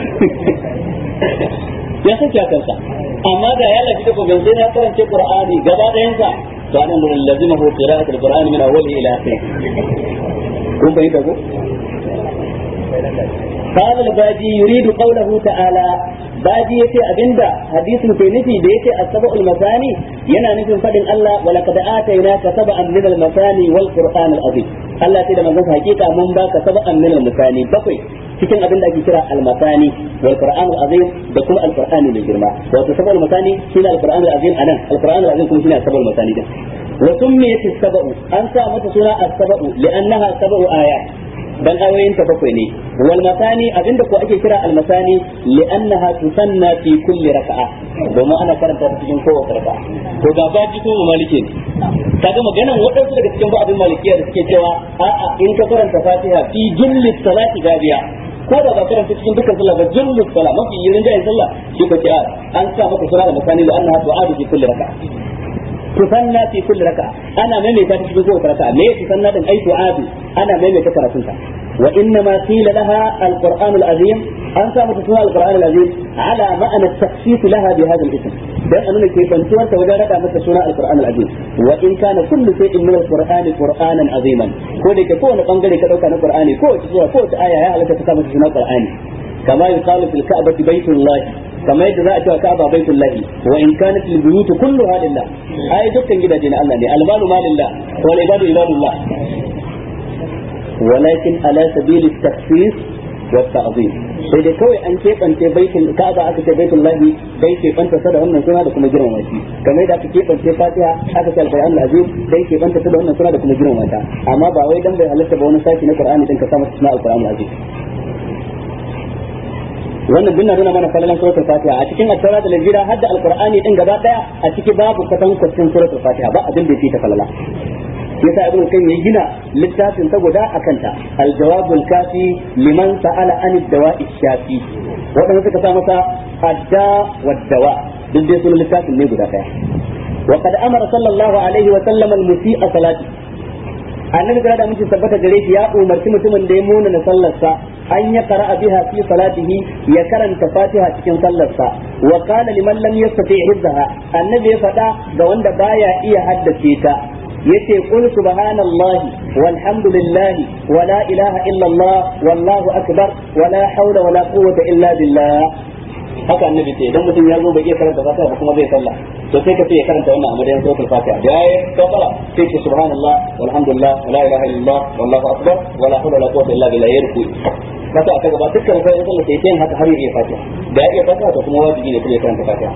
ya san ka kansa amma da ya lafi da gobe sai na karance qur'ani gaba ɗayan sa to anan gurin lazima hu qira'atul qur'ani min awwalihi ila akhirih kun bai da ko قال الباجي يريد قوله تعالى baji yace abinda hadisin ke nufi da yace as-sab'ul masani yana nufin fadin Allah wa laqad atainaka sab'an min al-masani wal qur'an al-azim Allah sai da manzon hakika mun baka sab'an min al-masani bakwai cikin abinda ake kira al-masani wal qur'an al-azim da kuma al-qur'an mai girma wato sab'ul masani shine al-qur'an al-azim anan al-qur'an al-azim kuma shine sab'ul masani din wa summiyat as-sab'u an sa mata suna as-sab'u li'annaha sab'u ayat dan ayoyin ta bakwai ne wal masani abinda ko ake kira al masani li'annaha tusanna fi kulli raka'a domin ana karanta ta cikin kowace raka'a to ga baji ko maliki ne kaga maganan waɗansu daga cikin ba'adin malikiya da suke cewa a'a in ka karanta fatiha fi julli salati gabiya ko da ba karanta cikin dukkan sallah ba julli salat mafi yirin jayin sallah shi ko ce an sa maka sura da masani li'annaha tu'adu fi kulli raka'a tusanna fi kulli raka'a ana maimaita ta cikin kowace raka'a me tusanna din ai tu'adu ana maimaita karatunta wa inna ma qila laha al-qur'an al-azim an sa mata suna al-qur'an al-azim ala ma'ana at-takhsis laha bi hadha al-ism dan annabi ke bantuwar ta wajen rada mata suna al-qur'an al-azim wa in kana kullu shay'in min al-qur'an qur'anan aziman ko da ke kowane bangare ka dauka na qur'ani ko wace sura ko wace aya ya halaka ta mata suna qur'ani kama yuqalu fil ka'bati baytullah kamar yadda za a cewa ka'aba baitul lahi wa in kanat al buyut kulluha lillah ai dukkan gidaje na Allah ne al malu malillah wal ibadu ibadullah walakin ala sabil at takhsis wa ta'zim sai dai kawai an keɓance baitul ka'aba aka ce baitul lahi dai keɓanta sa da wannan suna da kuma girmama shi kamar yadda aka keɓance fatiha aka ce al-qur'an al-azim dai keɓanta sa da wannan suna da kuma girmama ta amma ba wai dan bai halatta ba wani sashi na qur'ani din ka sa masa suna al-qur'an al-azim wannan dinna nuna mana kallon suratul fatiha a cikin at-taura da injila hadda al-qur'ani din gaba daya a ciki babu kwatan kwatan suratul fatiha ba abin da yake ta falala yasa ibn kan ya gina littafin ta guda akan ta al-jawabul kafi liman sa'ala an ad-dawa'i shafi wadanda suka sa masa adda wad-dawa duk dai sunan littafin ne guda daya wa qad amara sallallahu alaihi wa sallam al-musii'a salati annabi da mutum tabbata gare shi ya umarci mutumin da ya muna na sallarsa an ya qara'a biha fi salatihi ya karanta fatiha cikin sallarsa wa qala liman lam yastati hizzaha annabi ya faɗa ga wanda baya iya haddace ta yace qul subhanallahi walhamdulillahi wa la ilaha illa allah wallahu akbar wa la hawla wa la quwwata illa billah haka annabi ce idan mutum ya zo bai iya karanta fatiha ba kuma zai sallah to sai ka ce ya karanta wannan a madadin suratul fatiha da yayi kafara sai ce subhanallah walhamdulillah wala ilaha illallah wallahu akbar wala hawla wala quwwata illa billah yarku kasa aka gaba dukkan sai in sallah sai yin haka har ya iya fatiha da ya iya fatiha to kuma wajibi ne kuma ya karanta fatiha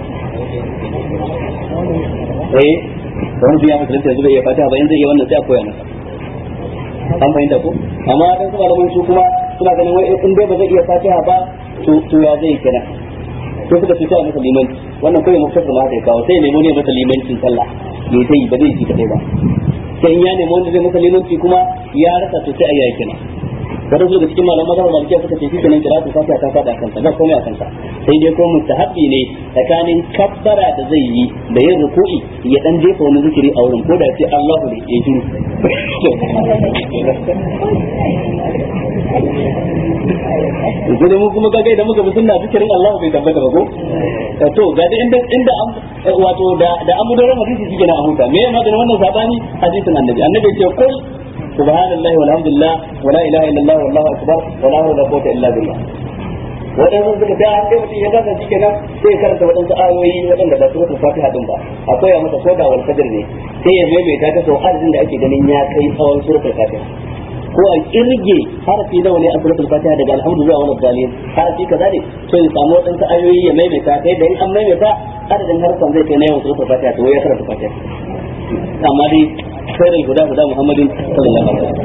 eh wani biya musulunta yanzu bai iya fatiha ba yanzu iya wannan sai a koya masa an fahimta ko amma dan kuma da su kuma suna ganin wai in dai ba zai iya fatiha ba to ya zai kira to suka fita a masa limanci wannan kawai muktasar ma zai kawo sai ya nemo ne masa limancin sallah bai sai ba zai ci kadai ba sai in ya nemo wanda zai masa limanci kuma ya rasa to sai a yi kina wanda su daga cikin malaman mazhabar malikiya suka ce shi kenan kira su fatiha ta fada kansa ba komai a kansa sai dai ko mustahabbi ne tsakanin kabbara da zai yi da yin ruku'i ya dan jefa wani zikiri a wurin ko da sai Allahu ne ya shiru Gudu mu kuma kaga idan muka bi sunna zikirin Allah bai tabbata ba ko to ga da inda inda wato da da amudaran hadisi shi kenan a huta me ya magana wannan sabani hadisin annabi annabi ya ce kul subhanallahi walhamdulillah wala ilaha illallah wallahu akbar wala hawla wala quwwata illa billah waɗansu suka ta sai mutum ya gasa shi kenan sai ya karanta waɗansu ayoyi waɗanda ba su wata fatiha din ba akwai a masa koda wal fajr ne sai ya maimaita ta sau adadin da ake ganin ya kai tsawon suratul fatiha ko a kirge harafi nawa ne a suratul fatiha daga alhamdu zuwa wani dalil harafi kaza ne so ya samu waɗansu ayoyi ya maimaita kai da in an maimaita adadin harfan zai kai na yawan suratul fatiha to ya karanta fatiha amma dai خير الهدى هدى محمد صلى الله عليه وسلم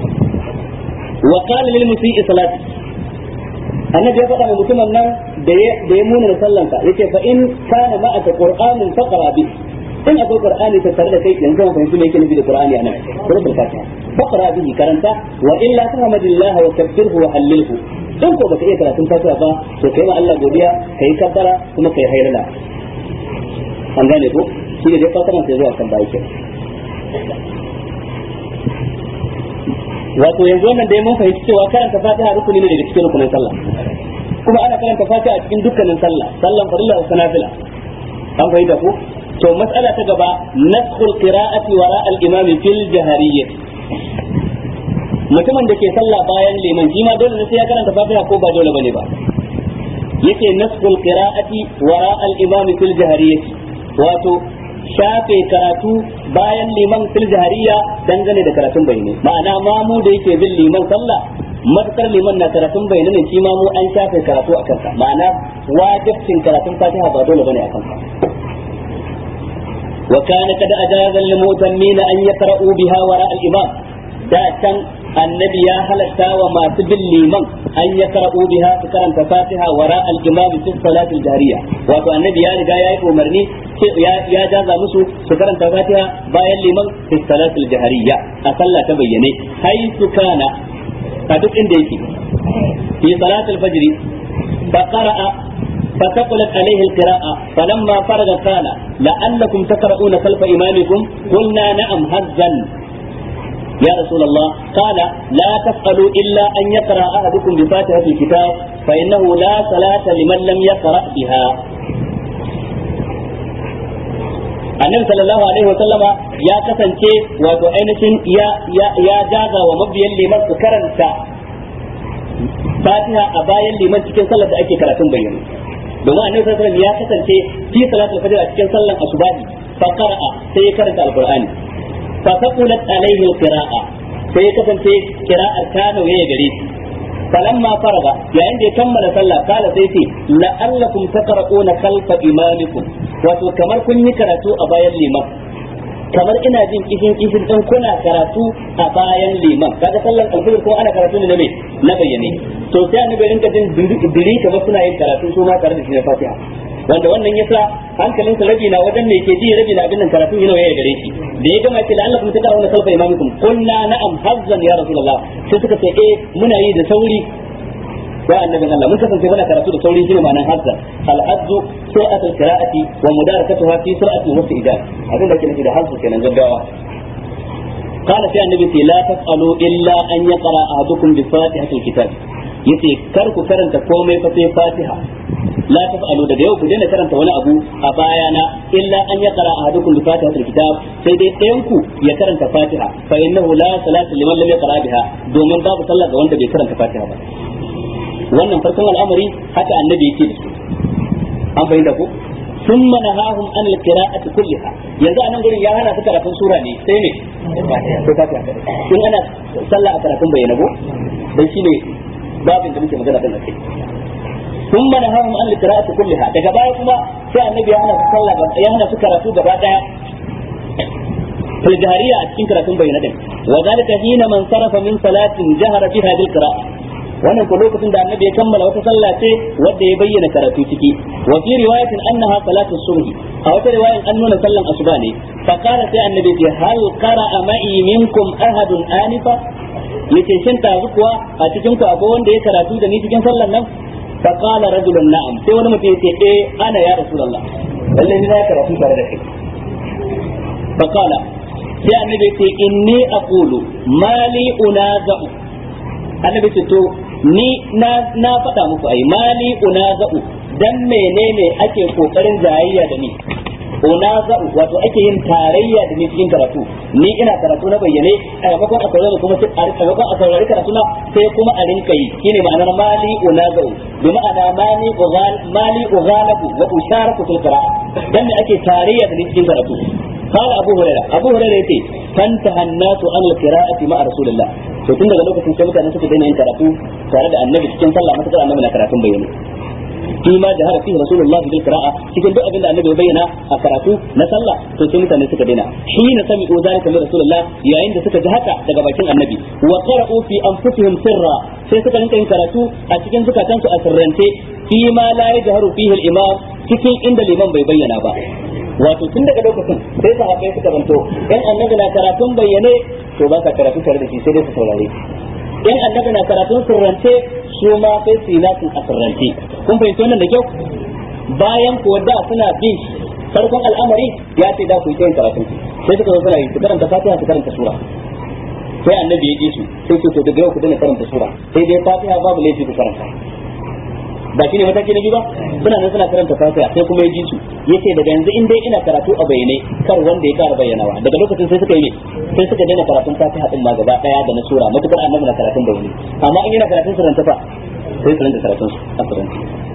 وقال للمسيء صلاته annabi ya faɗa wa mutumin nan da ya muna sallanka yace fa in kana ma'aka qur'anun faqra bi in akwai qur'ani ta tare da kai yanzu mun fahimci me yake nufi da qur'ani anan suratul fatiha faqra bihi karanta wa illa tahmadillah wa kabbirhu wa hallilhu in ko baka iya karatun fatiha ba to kai ma Allah godiya kai kabbara kuma kai hayrala an gane ko shi ne dai fatiha sai zuwa kan bayi wato yanzu wannan dai mun fahimci cewa karanta fatiha rukuni ne daga cikin rukunin sallah kuma ana karanta fatiha a cikin dukkanin sallah sallan farilla da sanafila an fahimta ko to mas'ala ta gaba naskhul qira'ati wara al-imam fil jahariyyah mutumin da ke sallah bayan liman shi ma dole ne sai ya karanta fatiha ko ba dole bane ba yake naskhul qira'ati wara al-imam fil jahariyyah wato shafe karatu bayan liman fil jahariya dangane da karatun bayyane ma'ana mamu da yake bin liman sallah matakar liman na karatun bayyane ne shi mamu an shafe karatu a kansa ma'ana wajibcin karatun fatiha ba dole bane a kansa wa kana kada ajaza lil mutammin an yaqra'u biha wara al imam da can annabi ya halatta wa masu bin liman an ya karɓo biha su karanta fatiha wara al-imam fi salatil jariya wato annabi ya riga ya yi umarni ya jaza musu su karanta fatiha bayan liman fi salatil jariya a sallah ta bayyane haitu kana a duk inda yake fi salatil fajr fa qara'a فثقلت عليه القراءة فلما فرغ قال لعلكم تقرؤون خلف إمامكم قلنا نعم هزا يا رسول الله قال لا تفعلوا إلا أن يقرأ أحدكم بفاتحة الكتاب فإنه لا صلاة لمن لم يقرأ بها annabi sallallahu alaihi wa sallama ya kasance wato ainihin ya ya ya jaga wa mabiyan liman su karanta fatiha a bayan liman cikin sallar da ake karatun bayyana domin annabi sallallahu alaihi ya kasance fi salatul fajr a cikin sallar asubahi fa qara'a sai ya karanta alqur'ani fa taqulat alaihi alqira'a sai ya kasance qira'ar ta nauye gare shi falamma faraga yayin da ya kammala sallah kala sai ce la'allakum taqra'una khalfa imamikum wato kamar kun yi karatu a bayan liman kamar ina jin kishin kishin din kuna karatu a bayan liman kaga sallar alfajir ko ana karatu ne na me na bayyane to sai annabi rinka jin diri kamar suna yin karatu su ma tare da shi na fatiha wanda wannan yasa hankalin sa rabi na wajen me ke ji rabi na abin nan karatu yana ya gare shi da ya gama ce la'allakum tad'una khalfa imamikum kunna na'am hazzan ya rasulullah sai suka ce eh muna yi da sauri ya annabin Allah mun kasance muna karatu da sauri shine ma'anar hazzan al-hazzu sur'at al-qira'ati wa mudarakatuha fi sur'at al-wastijab abin da ke nufi da hazzu kenan gaggawa قال في النبي لا تفعلوا إلا أن يقرأ أحدكم بفاتحة الكتاب yace kar ku karanta komai fa sai Fatiha la taf'alu daga yau ku daina karanta wani abu a bayana illa an yaqra ahadukum bi fatihatil kitab sai dai ɗayan ku ya karanta Fatiha fa innahu la salata liman lam yaqra biha domin babu sallah ga wanda bai karanta Fatiha ba wannan farkon al'amari haka annabi yake da su an bayyana ko ثم نهاهم عن القراءة كلها yanzu anan gurin ya hana su karatun sura ne sai ne sai fatiha kadai in ana sallah a karatun bayyana ko dan shine babin da muke magana kan kai ثم نهاهم عن القراءة كلها daga baya kuma sai annabi ya hana su sallah ya hana su karatu gaba daya fil jahariya a cikin karatun bayyana din wa zalika hina man sarafa min salatin jahara biha bil qira'a wannan ko lokacin da annabi ya kammala wata sallah ce wadda ya bayyana karatu ciki wa fi riwayatin annaha salatu subhi a wata riwayan an nuna sallan asuba ne fa qala sai annabi ce hal qara'a ma'i minkum ahadun anifa yace shin ta kuwa a cikin ku akwai wanda ya karatu da ni cikin sallan nan fa qala rajulun na'am sai wani mutum yace eh ana ya rasulullah lalle ni na karatu tare da kai fa qala sai annabi ce inni aqulu mali unaza'u annabi ce to ni na na faɗa muku ai mali unaza'u dan menene ake kokarin jayayya da ni unaza'u wato ake yin tarayya da ni cikin karatu ni ina karatu na bayyane a maimakon a saurari kuma sai a maimakon a saurari karatu na sai kuma a rinka yi shine ma'anar mali unaza'u bi ma'ana mali ughal mali ughalabu wa usharaku fil qira'a dan me ake tarayya da ni cikin karatu قال أبو هريرة أبو هريرة يتي فانتهى الناس عن القراءة مع رسول الله to tun daga lokacin sai mutane suka daina yin karatu tare da annabi cikin sallah mata annabi na karatun bayyane fi ma da harafi rasulullahi bil qira'a cikin duk abin da annabi ya bayyana a karatu na sallah to sai mutane suka daina shi ne sami zalika min rasulullah yayin da suka ji haka daga bakin annabi wa qara'u fi anfusihim sirra sai suka rinka yin karatu a cikin zukatansu a sirrance fi ma la yajharu fihi al-imam cikin inda liman bai bayyana ba wato tun daga lokacin sai sahabbai suka zanto in annabi na karatun bayyane to ba ka karatu tare da shi sai dai su saurare in annabi na karatun sirrance su ma sai su yi nasu a sirrance kun fahimci wannan da kyau bayan kuwa da suna bin farkon al'amari ya ce da ku yi yin karatun sai suka zo suna yi su karanta fatiha su karanta sura sai annabi ya ji su sai ce to daga yau ku dana karanta sura sai dai fatiha babu laifi ku karanta ba shine mataki na biyu ba suna nan suna karanta fatiha sai kuma ya ji su yace daga yanzu in dai ina karatu a bayyane kar wanda ya kara bayyanawa daga lokacin sai suka yi sai suka daina karatun fatiha din ma gaba daya da na sura matukar annabi na karatun bayyane amma in yana karatun suranta fa sai su rinka karatun a suranta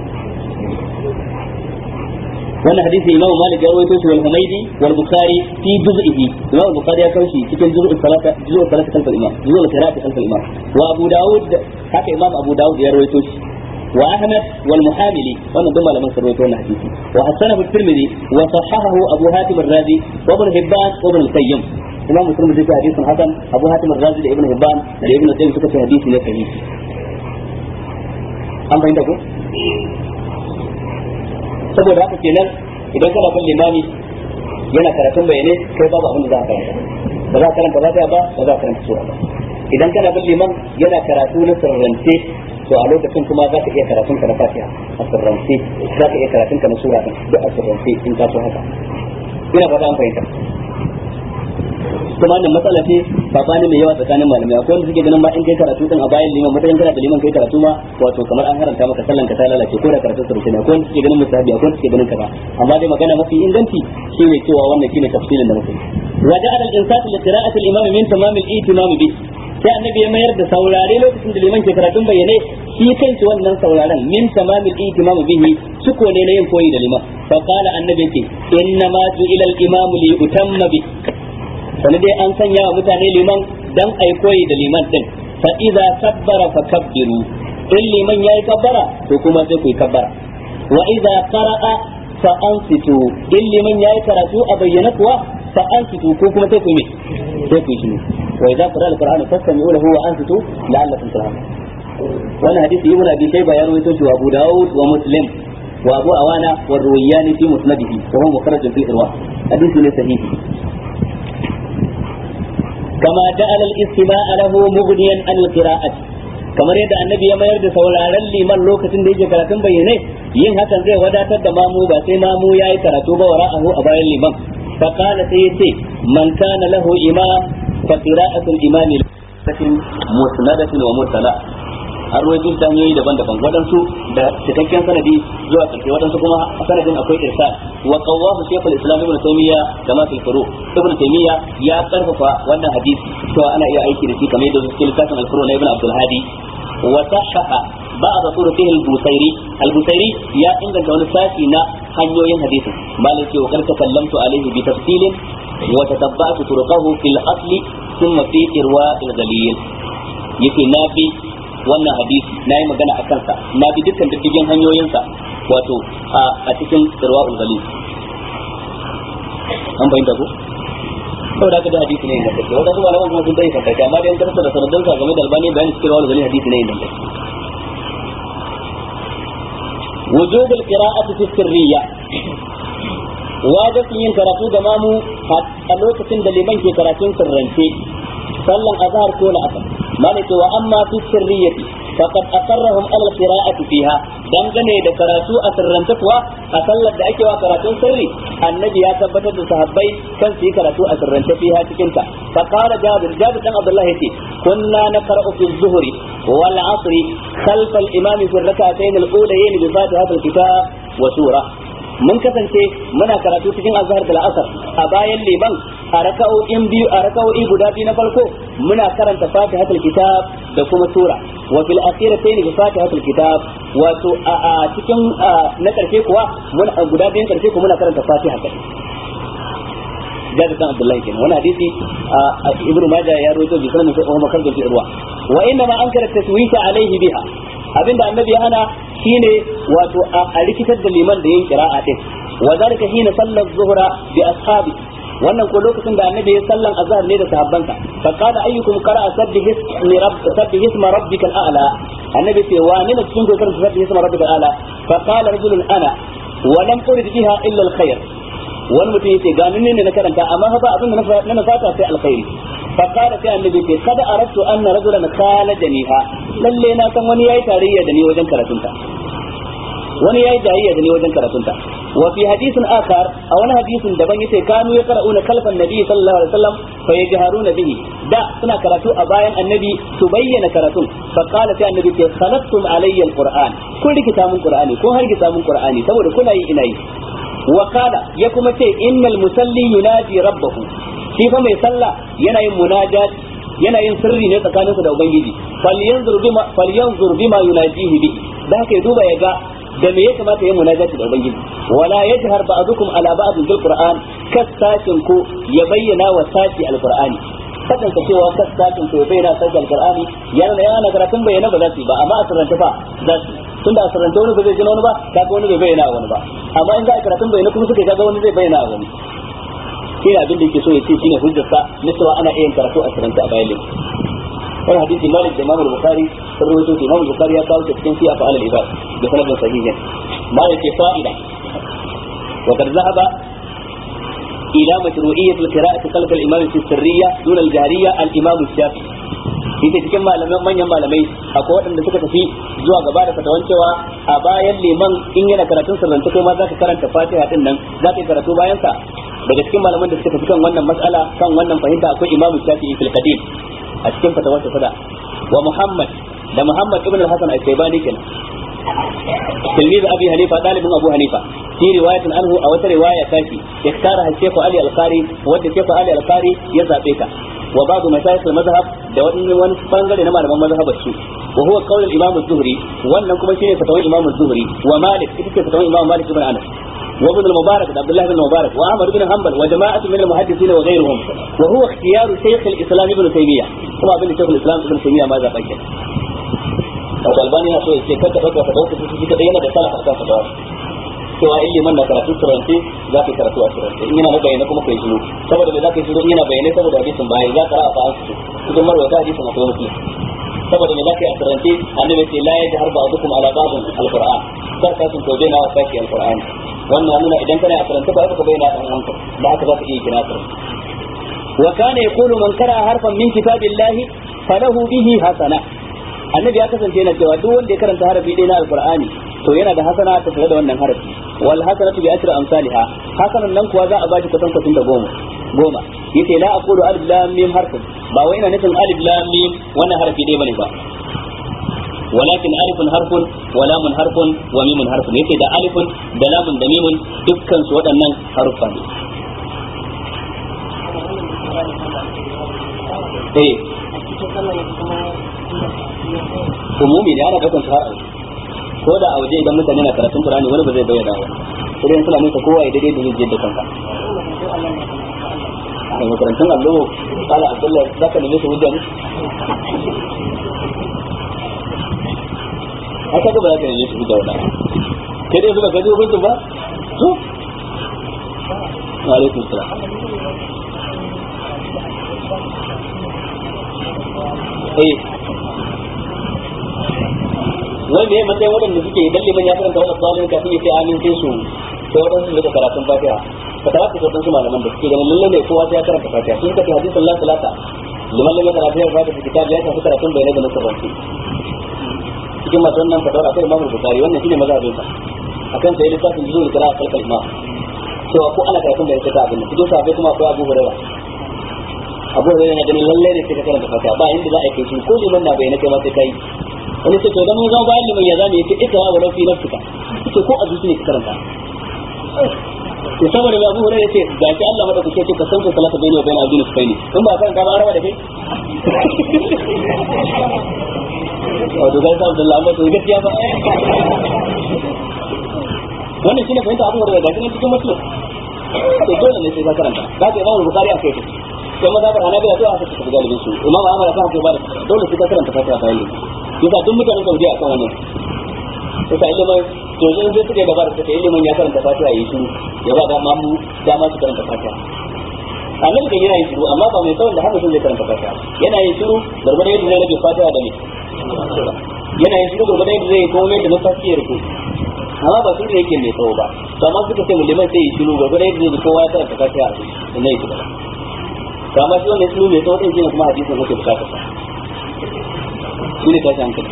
wannan hadisi imam malik ya rawaito shi wal humaydi wal bukhari fi juz'ihi imam bukhari ya kawo shi cikin juz'u salata juz'u salata kalfal imam juz'u qira'ati kalfal imam wa abu daud haka imam abu daud ya rawaito shi وأحمد والمحاملي ومن ضمن من سرويته الحديث وحسنه الترمذي وصححه أبو هاتم الرازي وابن حبان وابن القيم إمام مسلم ذكر حديث حسن أبو هاتم الرازي لابن حبان لابن القيم سكت حديث صحيح an fahimta ko saboda haka kenan idan kana kan limami yana karatun bayane kai babu abin da za ka karanta ba za ka karanta ba ba ba za ka karanta sura ba idan kana bin liman yana karatu na sirrance to a lokacin kuma za ka iya karatun ka na fatiha a sirrance za ka iya karatun ka na sura din duk a sirrance in ka so haka ina fata an fahimta kuma wannan matsala ce sabani mai yawa tsakanin malamai akwai wanda suke ganin ma in kai karatu din a bayan liman mutakan kana da liman kai karatu ma wato kamar an haranta maka sallan ka ta lalace ko da karatu sirrance ne akwai wanda suke ganin musahabi akwai wanda suke ganin kaza amma dai magana mafi inganci shine cewa wannan shine tafsirin da muke wa ja'ala al-insatu li qira'ati al-imam min tamam al-ihtimam bi sai annabi ya mayar da saurare lokacin da liman ke karatun bayyane shi kanshi wannan sauraren min tamamil ihtimam bihi suko ne na yin koyi da liman fa qala annabi ce inna ma ju'ila al-imam li yutamma bi sanin dai an sanya wa mutane liman dan ai koyi da liman din fa idza kabbara fa kabbiru in liman yayi kabbara to kuma sai ku yi kabbara wa idza qara'a fa ansitu in liman yayi karatu a bayyana kuwa fa ansitu ko kuma sai ku yi sai ku yi shi وإذا قرأ القرآن فاستمعوا له وأنصتوا لعلكم ترحمون وانا حديث ابن أبي شيبة يروي وأبو داود ومسلم وأبو أوانا والرويان في مسنده وهو مخرج في الإرواح حديث صحيح كما جعل الاستماع له مغنيا عن القراءة kamar yadda annabi ya mayar da sauraron liman lokacin da yake karatun bayyane yin hakan zai wadatar da mamu ba sai mamu ya yi karatu ba wa ra'ahu a bayan liman fa kana sai ya ce man kana lahu imam فقراءة الإمام مسندة ومرسلة an ruwaito ta hanyoyi daban-daban waɗansu da cikakken sanadi zuwa ƙarshe waɗansu kuma sanadin akwai irsal wa qawwahu shaykhul islam ibn taymiya da ma fil furu ibn taymiya ya karfafa wannan hadisi cewa ana iya aiki da shi kamar yadda cikin littafin al-furu na ibn abdul hadi wa sahaha بعض طرقه البوصيري البوصيري يا إن كان ساشي نا hanyoyin hadisin malai ce wa kar takallamtu alaihi bi tafsilin wa tatabba'tu turqahu fil asli thumma fi irwa al ghalil yake na bi wannan hadisi na yi magana a kansa na bi dukkan diddigin hanyoyinsa wato a cikin irwa al ghalil an bayyana ko saboda haka da hadisi ne ingantacce wanda su malaman kuma sun dai kantacce amma da yan karsa da sanadin sa game da albani bayani cikin rawar ghalil hadisi ne ingantacce وجوب القراءة في السرية wajibin yin karatu ga mamu a lokacin da liman ke karatun sirrance sallan azhar ko la'asar malaka wa amma fi sirriyati faqad aqarrahum ala qira'ati fiha dangane da karatu a sirrance kuwa a sallar da ake wa karatun sirri annabi ya tabbatar da sahabbai kan su yi karatu a sirrance fiha cikin ta fa qala jabir jabir dan abdullah yace kunna naqra'u fi zuhri wal 'asri khalf al imam fi rak'atayn al ulayayn bi fatihatil kitab wa sura mun kasance muna karatu cikin azhar da al'asar a bayan liman a raka'o'in biyu a raka'o'i guda biyu na farko muna karanta fatihatul kitab da kuma sura wa fil akhiratayn bi fatihatul kitab wato a cikin na karshe kuwa mun guda biyun karshe kuma muna karanta fatiha kai Jabir bin Abdullah kenan wani hadisi Ibn Majah ya rawaito bi sanan sai Umar kan fi ruwa wa inna ma ankara taswita alaihi biha abinda annabi ya hana shine wato a rikitar da liman da yin qira'a din wa zalika hina sallar zuhra bi ashabi wannan ko lokacin da annabi ya sallan azhar ne da sahabbansa fa qala ayyukum qara'a sabbih ismi rabb sabbih isma rabbikal a'la annabi ce wa ne cikin gokar sabbih isma rabbikal a'la fa qala rajulun ana wa lam urid biha illa alkhair wani mutum yace ga ni ne na karanta amma fa abin da na fata sai alkhairi fa qala sai annabi ce kada aradtu anna rajulan khalajaniha lalle na san wani yayi tarayya da ni wajen karatunta wani yayi tarayya da ni wajen karatunta wa fi hadithin akhar a wani hadisin daban yace kanu ya qara'una kalfan nabi sallallahu alaihi wasallam fa yajharuna bihi da suna karatu a bayan annabi su bayyana karatun fa qala sai annabi ce khalaqtum alayya alquran kun rikita mun qur'ani kun hargitsa mun qur'ani saboda kuna yi ina yi wa qala ya kuma ce innal musalli yunaji rabbahu shi fa mai sallah yana yin munajat yana yin sirri ne tsakaninsa da ubangiji falyanzur bima falyanzur bima yunajihi bi da haka ya duba ya ga da me ya kamata ya munajati da ubangiji wala yajhar ba'dukum ala ba'd bil qur'an kasashin ku ya bayyana wa sashi alqur'ani kasan ka cewa kasashin ku ya bayyana sashi alqur'ani yana yana karatun bayyana ba za su yi ba amma a sirrance fa za su tunda a sirrance wani ba zai jina wani ba kaga wani bai bayyana wani ba amma in za a karatun bayyana kuma suka kaga wani zai bayyana wani shi ne abin da yake so ya ce shine hujjarsa na cewa ana iya karatu a sirrance a bayan wani hadisi malik da imam al-bukhari sun rawaito shi imam al-bukhari ya kawo cikin fi afal al-ibad da sanadin sahihin malik ke fa'ida wa qad zahaba ila mashru'iyyat al-qira'ati khalf al-imam fi sirriyya dun al-jahriyya al-imam al-shafi'i ita cikin malaman manyan malamai akwai waɗanda suka tafi zuwa gaba da fatawan cewa a bayan liman in yana karatun sirrance kai ma za ka karanta fatiha din nan za ka yi karatu bayan sa daga cikin malaman da suka tafi kan wannan mas'ala kan wannan fahimta akwai imamu shafi'i fil qadim a cikin fatawar ta sada wa muhammad da muhammad ibn al-hasan al-shaybani kenan تلميذ ابي حنيفه طالب ابو حنيفه في روايه عنه او روايه تاتي اختارها الشيخ علي القاري ودى الشيخ علي القاري يزابيتا وبعض مشايخ المذهب da wani wani bangare na malaman mazhabar su wa huwa qawl al-imam az-zuhri wannan kuma shine fatawar imam az-zuhri wa malik ita ce fatawar imam malik ibn anas wa ibn al-mubarak da abdullah ibn mubarak wa ahmad ibn hanbal wa jama'atu min al-muhaddithin wa ghayruhum wa huwa ikhtiyar shaykh al-islam ibn taymiyyah kuma abin da shaykh al-islam ibn taymiyyah ma zaba kenan wato albani ya so ya ce kada dauka fatawar ta shi kada yana da salafa kan fatawar cewa in liman na karatu turance za ka yi karatu a turance in yana na bayyana kuma kai shiru saboda me za ka yi shiru in yana bayyane saboda hadisin bayan za ka ra'a fa an su cikin marwata hadisin akwai muslim saboda me za ka yi a turance annabi ce la ya jahar ba'dukum ala ba'din alquran kar ka sun tobe na wasa ki alqur'ani wannan nuna idan kana a turance ba ka bayyana dan wanka da haka za ka iya kira turance wa kana yaqulu man qara harfan min kitabillahi falahu bihi hasana annabi ya kasance yana cewa duk wanda ya karanta harafi ɗaya na alqur'ani to yana da hasana ta tare da wannan harafi wal hasanatu bi asri amsalha hasanan nan kuwa za a bashi kwatan kwatan da goma goma yace la aqulu alif lam mim harfun ba wai ina nufin alif lam mim wannan harafi ɗaya bane ba ولكن ألف حرف ولام حرف وميم حرف yace da alifun da lamun da mimun dukkan su waɗannan haruffa ne eh umumi ne ana daukan su har aure ko da a waje idan mutane na karatun Qur'ani wani ba zai bayyana ba idan suna nuna kowa ya daidai da zai da kanka a makarantun allo kala abdullahi za ka nemi su hujja ne haka ba za ka nemi su hujja wadda kai dai suka gaji hukuncin ba to wa alaikum salam eh wai me matsayin waɗanda suke idan liman ya karanta wannan tsalin kafin ya ce amin sai su sai waɗansu su rika karatun fatiha ka tara ka waɗansu malaman da suke ganin lalle ne kowa sai ya karanta fatiha sun kace hadisin la salata liman lam yakra fiha fatiha kitab ya tafi karatun bayanai da nasabanci cikin masu wannan fatawar akwai imamu bukari wannan shine mazhabin sa akan sai littafin zuwa kira kalkal imam cewa ko ana karatun bayanai ta abin cikin sahabbai kuma akwai abu hurairah abu hurairah yana ganin lalle ne sai ka karanta fatiha ba inda za a kai shi ko liman na bayyana kai ma sai kai wani ce to dan mun zama bayan liman ya zama yace ikra wa lafi nafsika yace ko a zuci ne ka karanta to saboda Abu Hurairah yace ga shi Allah madaukake ce ka san ko salata bayni wa bayna abdin sufaini in ba karanta ba arawa da kai wato ga sa Abdullah amma to gaskiya ba wannan shine fahimta Abu Hurairah ga shi cikin mutum to dole ne sai ka karanta ba ka Imam Bukhari a kai sai mazhabar Hanabila to aka tafi galibin su Imam Ahmad aka ce ba da dole sai ka karanta fatiha bayan yasa duk mutanen Saudi akan wannan yasa ilimin to zan zai suke gaba da suke ilimin ya karanta fatiha yi shiru ya ba da mamu dama su karanta fatiha annabi kan yana yin shiru amma ba mai tsawon da haka sun zai karanta fatiha yana yin shiru gurgurda yadda zai rage fatiha da me yana yin shiru gurgurda yadda zai yi komai da numfashi ya rufe amma ba sun da yake mai tsawo ba to amma suka ce muliman sai yi shiru gurgurda yadda zai kowa ya karanta fatiha a ne yake gaba to amma shi wannan shiru mai tsawo din shine kuma hadisin yake bukatar sa shi ne tashi hankali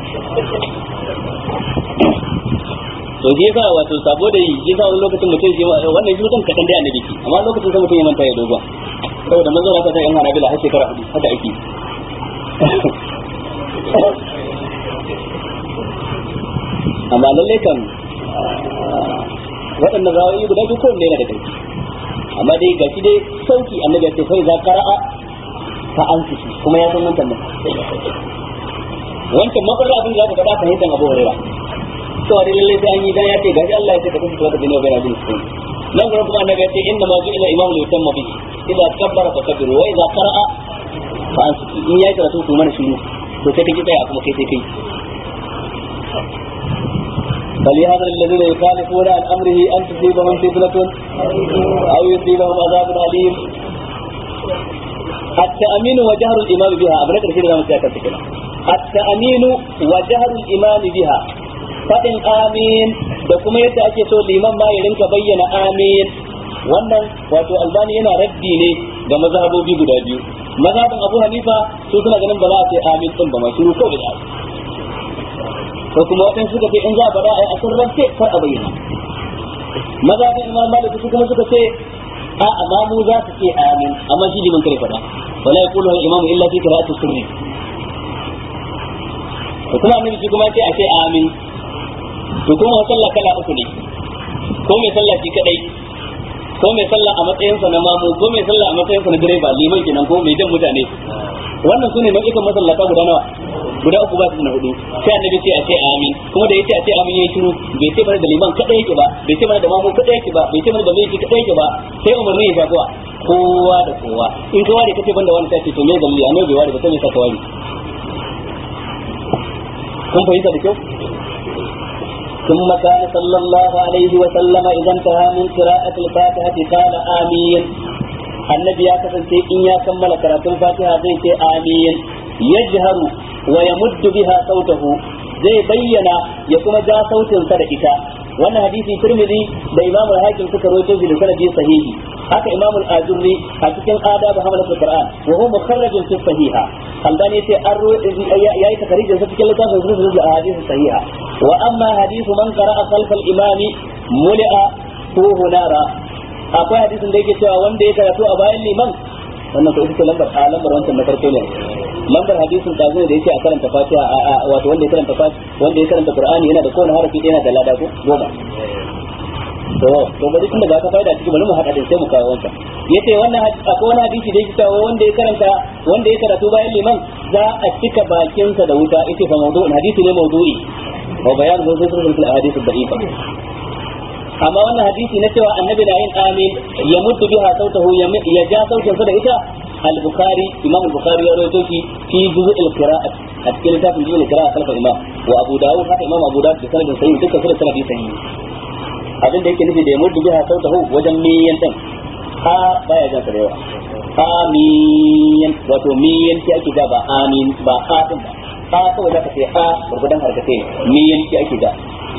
to je ka wato sabo da yi je ka wani lokacin mutum shi wannan shi mutum kadan dai annabi ki amma lokacin sai mutum ya manta ya dogon saboda manzo haka sai yan hanabila har shekara hudu haka ake amma lalle kan waɗannan rawayi guda biyu kowanne yana da kai amma dai gashi dai sauki annabi ya ce fa iza qara'a fa ansitu kuma ya san wannan wancan makwarar abin da za ka faɗa fahimtar abu hurera to dai lalle sai an yi dan ya ce gashi Allah ya ce ka kasance wata bin bayna bin sun nan gurin kuma annabi ya ce inna ma ju'ila imamu li yutamma bihi idza kabbara fa kabbiru wa idza qara'a fa ansitu in yayi karatu ku mana shiru to sai kake tsaya kuma kai sai kai فليحذر الذين يخالفون عن امره ان تصيبهم فتنه او يصيبهم عذاب اليم التأمين وجهر الإمام بها أبنى كثير من سياسة كده التأمين وجهر الإمام بها فإن آمين da kuma yadda ake so liman ma ya rinka bayyana amin wannan wato albani yana raddi ne ga mazhabobi guda biyu mazhabin abu hanifa su suna ganin ba za a ce amin din ba masu ko da ko kuma waɗansu suka ce in za a faɗa a yi asirrance kar a bayyana mazhabin imam malik su kuma suka ce a amma mu za su ce amin amma shi liman kare faɗa wala yaqulu al imam illa fi qira'ati sirri to kuma annabi shi kuma ce a ce amin to kuma sallah kala uku ne ko mai sallah shi kadai ko mai sallah a matsayin sa na mamu ko mai sallah a matsayin sa na direba liman kenan ko mai jan mutane wannan sune nau'ikan masallata guda nawa guda uku ba su na hudu sai annabi ce a ce amin kuma da yace a ce amin yayi shiru bai ce mana da liman kadai yake ba bai ce mana da mamu kadai yake ba bai ce mana da mai kadai yake ba sai umarni ya shafuwa kowa da kowa in ka ware kace banda wani sai to me dalili annabi bai ware ba sai me saka ware kun fahimta da kyau ثم كان صلى الله عليه وسلم إذا انتهى من قراءة الفاتحة قال آمين النبي يا كفن إن يا كمل قراءة الفاتحة زي آمين يجهر ويمد بها صوته zai bayyana ya kuma ja sautin sa da ita wannan hadisi Tirmidhi da Imam al-Hakim suka rawaito shi da sanadi sahihi haka Imam al-Azurri a cikin adab hamalat al-Qur'an wa huwa mukharraj fi sahiha Albani yace an yayi takarijin sa cikin littafin sunan da hadisi sahiha wa amma hadithu man qara'a khalf al-imam muli'a tuhu nara akwai hadisin da yake cewa wanda ya karatu a bayan liman wannan ko ita ce lambar a lambar wancan na farko ne lambar hadisin da zai da yake a karanta fatiha wato wanda ya karanta fatiha wanda ya karanta qur'ani yana da kowane harafi yana da lada ko goma to to bari tun daga aka faida ciki bari mu hada din sai mu kawo wancan yace wannan akwai wani hadisi da yake cewa wanda ya karanta wanda ya karatu bayan liman za a cika bakinsa da wuta yace fa mawdu'un hadisi ne mawdu'i wa bayan zai sai fil ahadith ad-da'ifa amma wannan hadisi na cewa annabi na yin amin ya mutu biha sautahu ya ja sautin sa da ita al-bukhari imam al-bukhari ya rawaito shi fi juz' al-qira'at a cikin littafin juz' al-qira'at kalfa imam wa abu dawud haka imam abu dawud da sanadin sahih duka su da sanadi sahih abin da yake nufi da ya mutu biha sautahu wajen miyan din ha baya jan sarewa amin wato miyan ki ake ga ba amin ba ha din ba a kawai zaka ce a gurgudan harkace me yanki ake da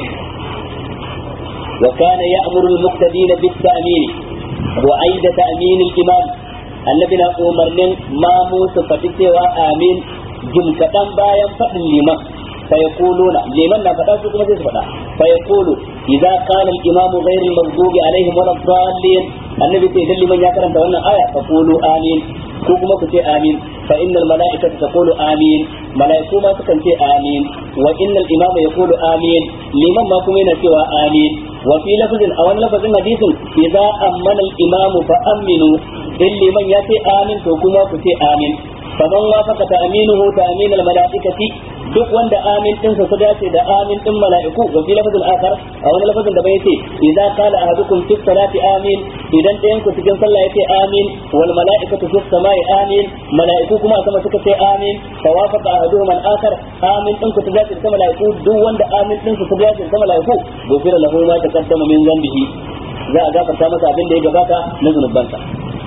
wa kana ya'muru al-muqtadin bit-ta'min wa aida ta'min al-imam annabi na umarnin mamu su faɗi cewa amin jim kaɗan bayan faɗin liman فيقولون لمن لا فدا su kuma sai su fada فيقول اذا قال الامام غير المغضوب عليهم ولا الضالين النبي sai idan liman ya karanta wannan aya faqulu amin ko kuma ku ce amin fa innal malaikata taqulu amin malaiku ma sukan ce amin wa innal imama yaqulu amin liman ma kuma yana cewa amin wa fi lafzin a wani lafazin hadisin idza ammana al imamu fa aminu in liman ya ce amin to kuma ku ce amin faman wafaka ta'minuhu ta'min al malaikati duk wanda amin din sa dace da amin din mala'iku wa fi lafazin akhar a wani lafazin da bai yace idza qala ahadukum fi salati amin idan ɗayan ku cikin sallah yace amin wal mala'ikatu fi samai amin mala'iku kuma sama suka ce amin fa wafaqa ahaduhum al akhar amin din ku dace da mala'iku duk wanda amin din sa dace da mala'iku gofira lahu ma taqaddama min zambihi za a gafarta masa abin da ya gabata na zunubansa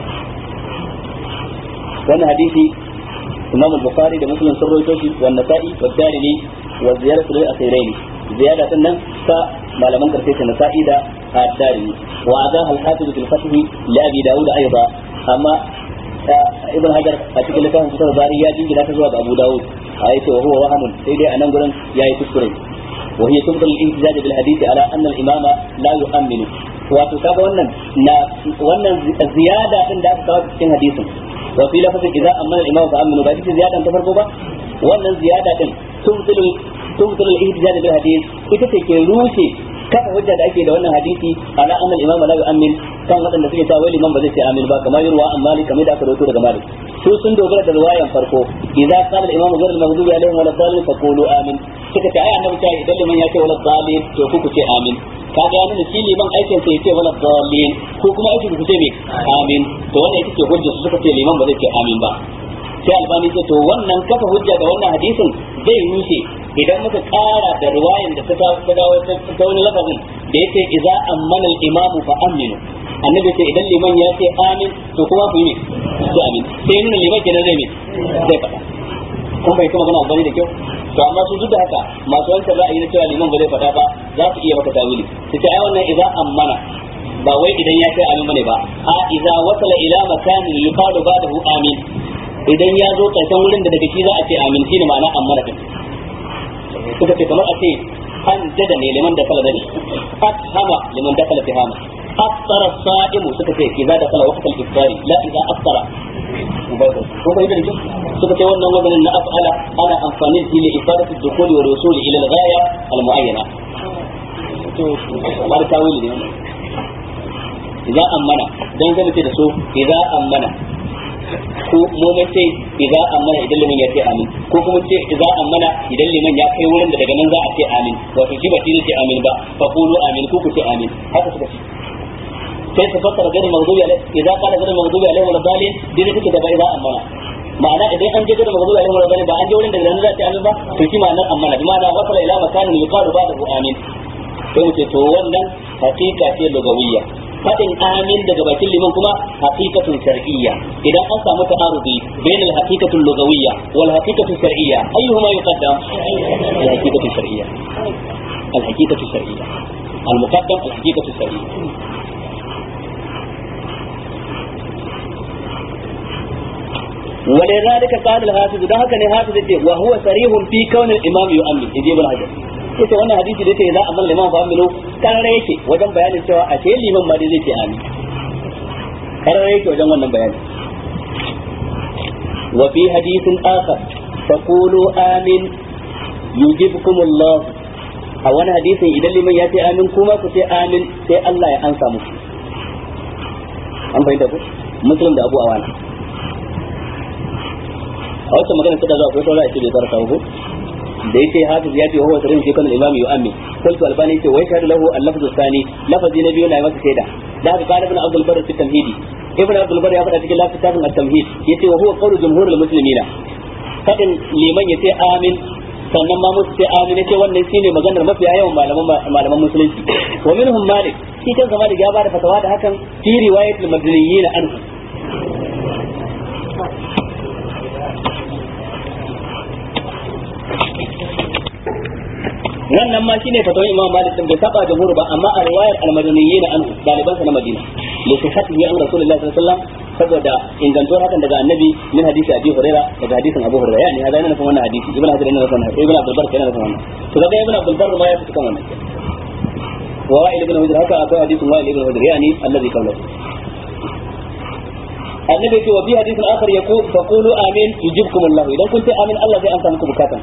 wannan hadisi imam al-bukhari da muslim sun rawaito shi wa nasa'i wa darimi wa ziyaratu lil asiraini ziyada din nan ta malaman karshe ta nasa'i da ad-darimi wa adaha al-hafiz fil fath li abi daud aidan amma ibn hajar a cikin littafin fitar bari ya jingina ta zuwa ga abu daud a yace wa huwa wahamun sai dai anan gurin yayi kuskure wa hiya tubdal al-ihtijaj bil hadith ala anna al-imama la yu'minu wato kaga wannan na wannan ziyada din da aka kawo cikin hadisin wa fi lafazin idza amana al-imam fa aminu ba ita ziyadan ta farko ba wannan ziyada din tumtul tumtul al-ihtijaj bil hadith ita ce ke rushe kafa hujja da ake da wannan hadisi ala anna al-imam la yu'min kan wadanda suke cewa liman ba zai ce amin ba kamar yurwa an malik kamar da aka rawaito daga malik su sun dogara da riwayan farko idza qala al-imam ghayr al-maghdubi alaihim wa la-dhalin faqulu amin suka ce ai annabi ta idan liman ya ce wala dhalin to ku ku ce amin kaga ya nuna shi liman aikin sa yace wala dhalin ko kuma aikin ku ce me amin to wannan ita ce hujja su suka ce liman ba zai ce amin ba sai albani ce to wannan kafa hujja da wannan hadisin zai rushe idan muka kara da riwayan da ta dawo ta wani lafazin da yake idza ammana al-imam fa aminu annabi ce idan liman ya ce amin to kuma ku yi ne to amin sai nuna liman kenan zai me zai faɗa kun bai kuma gana albani da kyau to amma su duk da haka masu wancan ra'ayi na cewa liman ba zai faɗa ba za su iya maka tawili su ce ai wannan idza ammana ba wai idan ya ce amin bane ba a idza wasala ila makanin yuqalu ba'dahu amin idan ya zo karshen wurin da daga shi za a ce amin shine ma'ana ammana din suka ce kamar a ce an jada ne liman da kala dani afhama liman da kala fihama afsara sa'imu suka ce idza da kala waqtal iftari la idza afsara ko bai da suka ce wannan wazanin na af'ala ana amfani da li ifadatu dukhuli wa rusuli ila al-ghaya al-mu'ayyana to kamar tawili ne idza ammana dan zama ce da su idza ammana ko mu mun ce idza ammana idan liman ya ce amin ko kuma ce idza ammana idan liman ya kai wurin da daga nan za a ce amin wato shi ba shi ce amin ba fa qulu amin ku ku ce amin haka suka ce sai su fassara gairin maghdubi alaihi idza qala gairin maghdubi alaihi wala dalin dai take da ba idza ammana ma'ana idan an je gairin maghdubi alaihi wala dalin ba an je wurin da daga nan za a ce amin ba to shi ma'anar ammana bi ma'ana wasala ila makanin yuqalu ba'dahu amin sai mu ce to wannan hakika ce lugawiyya fadin amin daga bakin liman kuma haqiqatun shar'iyya idan an samu ta'arudi bain al-haqiqatu al-lughawiyya wal haqiqatu shar'iyya ayyuhuma yuqaddam al-haqiqatu shar'iyya al-haqiqatu shar'iyya al-muqaddam al-haqiqatu shar'iyya ولذلك قال الحافظ ده هكذا حافظ وهو صريح في كون الامام يؤمن يجيب الحجر yace wannan hadisi da yake za a mallama liman fa aminu karare yake wajen bayanin cewa a ce liman ma dai zai ce amin karare yake wajen wannan bayani wa fi hadithin akhar faqulu amin yujibkum Allah a wani hadisin idan liman ya ce amin kuma ku ce amin sai Allah ya ansa muku an bayyana ku muslim da abu awana a wata magana ta da zuwa ko saura ya ce bai tsara ko da yace hafiz ya ce huwa sirrin shi kan imam yu'ammi qultu albani yace wai shahadu lahu al-lafz thani lafazi na biyu na masa shaida da haka kana ibn abdul barr fi tamhidi ibn abdul barr ya faɗa cikin lafazin at-tamhid yace wa huwa qawlu jumhurul muslimina fadin liman yace amin sannan ma musu ce amin yace wannan shine maganar mafiya yawan malaman malaman musulunci wa minhum malik shi kan zama da ya bada fatawa da hakan fi riwayatul madaniyin anhu wannan ma shine fatawar Imam Malik din bai saba jumhur ba amma a riwayar al-Madaniyyin anhu daliban sa na Madina li sihhatihi an Rasulullahi sallallahu alaihi wasallam saboda ingantuwar hakan daga annabi min hadisi Abi Hurairah daga hadisin Abu Hurairah yani hada yana nufin wannan hadisi Ibn Hajar yana nufin Ibn Abdul Barr yana nufin wannan to kaga Ibn Abdul Barr ma ya fita kan wannan wa Wa'il ibn Hujr haka akwai hadisin Wa'il ibn Hujr yani alladhi qala annabi ce wa bi hadisin akhar yaqul faqulu amin yujibkum Allah idan kun ce amin Allah zai amsa muku bukatan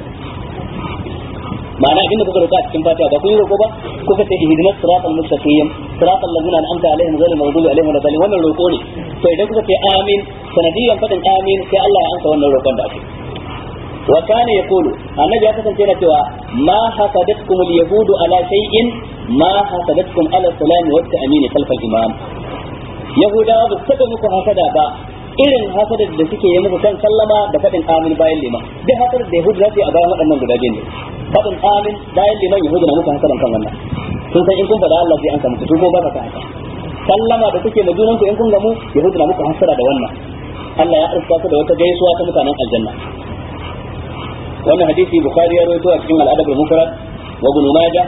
ma'ana abin da kuka roƙa a cikin fatiha ba kun yi roƙo ba kuka ce ihdinas siratal mustaqim siratal ladzina an'amta alaihim ghayril maghdubi alaihim waladdallin wannan roƙo ne to idan kuka ce amin sanadiyan fadin amin sai Allah ya amsa wannan roƙon da ake wa kana yaqulu annabi ya kasance yana cewa ma hasadatkum al-yahudu ala shay'in ma hasadatkum ala salami wa ta'min khalf al-imam yahudawa ba su taɓa muku hasada ba irin hasadar da suke yi muku kan sallama da faɗin amin bayan liman duk hasadar da yahudu za su yi a bayan waɗannan guda biyu ne faɗin amin bayan liman yahudu na muku hasadan kan wannan sun san in kun faɗa Allah zai an samu su ko ba ka haka sallama da kuke ma junan ku in kun gamu yahudu na muku hasada da wannan Allah ya arsa ku da wata gaisuwa ta mutanen aljanna wannan hadisi bukhari ya rawaito a cikin al-adab al-mufrad wa ibn majah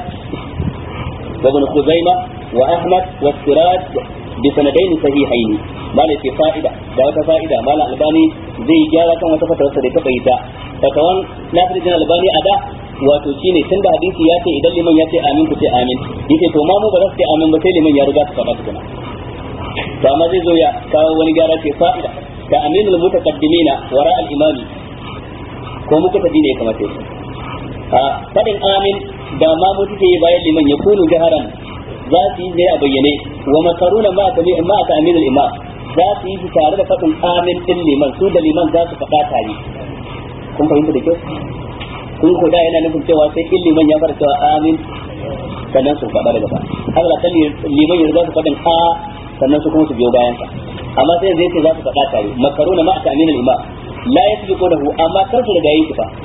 wa ibn khuzaimah wa ahmad wa siraj بسندين صحيحين ما لتي فائدة da wata fa'ida mala albani zai gyara kan wata fatawarsa da ta bai ta fatawan nasiruddin albani a da wato shine tun da hadisi ya ce idan liman ya ce amin ku ce amin yace to ma mu ba za su ce amin ba sai liman ya riga su faɗa tukuna to amma zai zo ya kawo wani gyara ce fa'ida da aminul mutaqaddimina wara al imami ko muka tafi ne kamar sai a fadin amin da ma mu suke yi bayan liman ya kunu jaharan za su yi ne a bayyane wa makaruna ma ta ma ta aminul imam za su yi tare da fadin amin din liman su da liman za su faɗa tare kun fahimta da kyau kun ko da yana nufin cewa sai in liman ya fara cewa amin sannan su faɗa daga ba haka da liman ya za su faɗin a sannan su kuma su biyo bayan sa amma sai zai ce za su faɗa tare makaruna ma ta aminul imam la yasbiqunahu amma kar su riga yi fa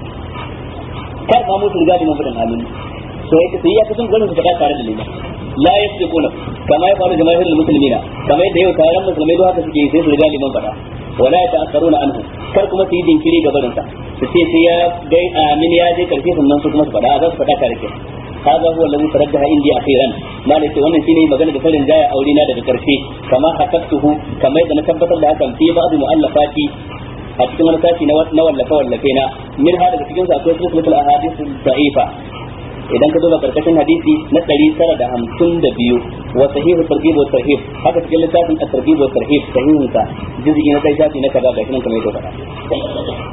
kar ma mu su riga liman faɗin amin to yake sai ya kasan gurin su faɗa tare da liman la yasbiquna kama ya faru jama'ir muslimina kama yadda yau taron musulmai da haka suke sai su riga liman faɗa wala ya ta'akkaruna anhu kar kuma su yi dinkiri ga barin sa su ce sai ya gai amin ya je karshe sannan su kuma su faɗa za su faɗa tare ke هذا هو الذي ترجح عندي اخيرا ما ليس wannan shine magana da farin jaya aure na daga karshe kama hakaktuhu kama yadda na tabbatar da hakan fi ba'd mu'allafati a cikin wani sashi na wallafe wallafe na min ha daga cikin sa akwai silsilatul ahadith da'ifa idan ka duba karkashin hadisi na ɗari tara da hamsin da biyu wa sahihu targhib wa tarhib haka cikin littafin at-targhib wa tarhib sahihun sa juz'i na kai shafi na kaza ga shi kamar yadda faɗa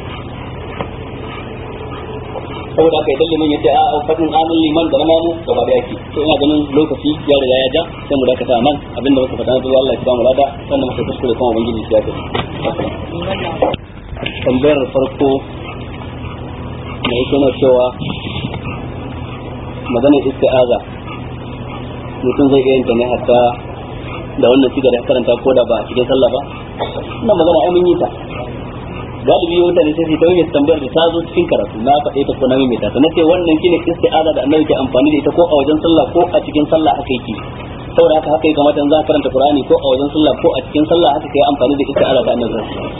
saboda haka idan liman yace a fadin amin liman da na mamu gaba da yake to ina ganin lokaci ya riga ya ja sai mu dakata nan abinda muka faɗa na zuwa Allah ya ba mu lada sannan muka kuskure kuma ubangiji ya tafi tambayar farko mai kuma cewa maganar isti'aza mutum zai iya yin ta ne hatta da wannan sigar da karanta ko da ba a cikin sallah ba ina magana ai mun yi ta galibi mutane sai su ta yi tambayar da ta zo cikin karatu na faɗe ta ko na mai ta na ce wannan shine isti'aza da annabi ke amfani da ita ko a wajen sallah ko a cikin sallah haka yake saboda haka haka ya kamata in za ka karanta qur'ani ko a wajen sallah ko a cikin sallah haka kai amfani da isti'aza da annabi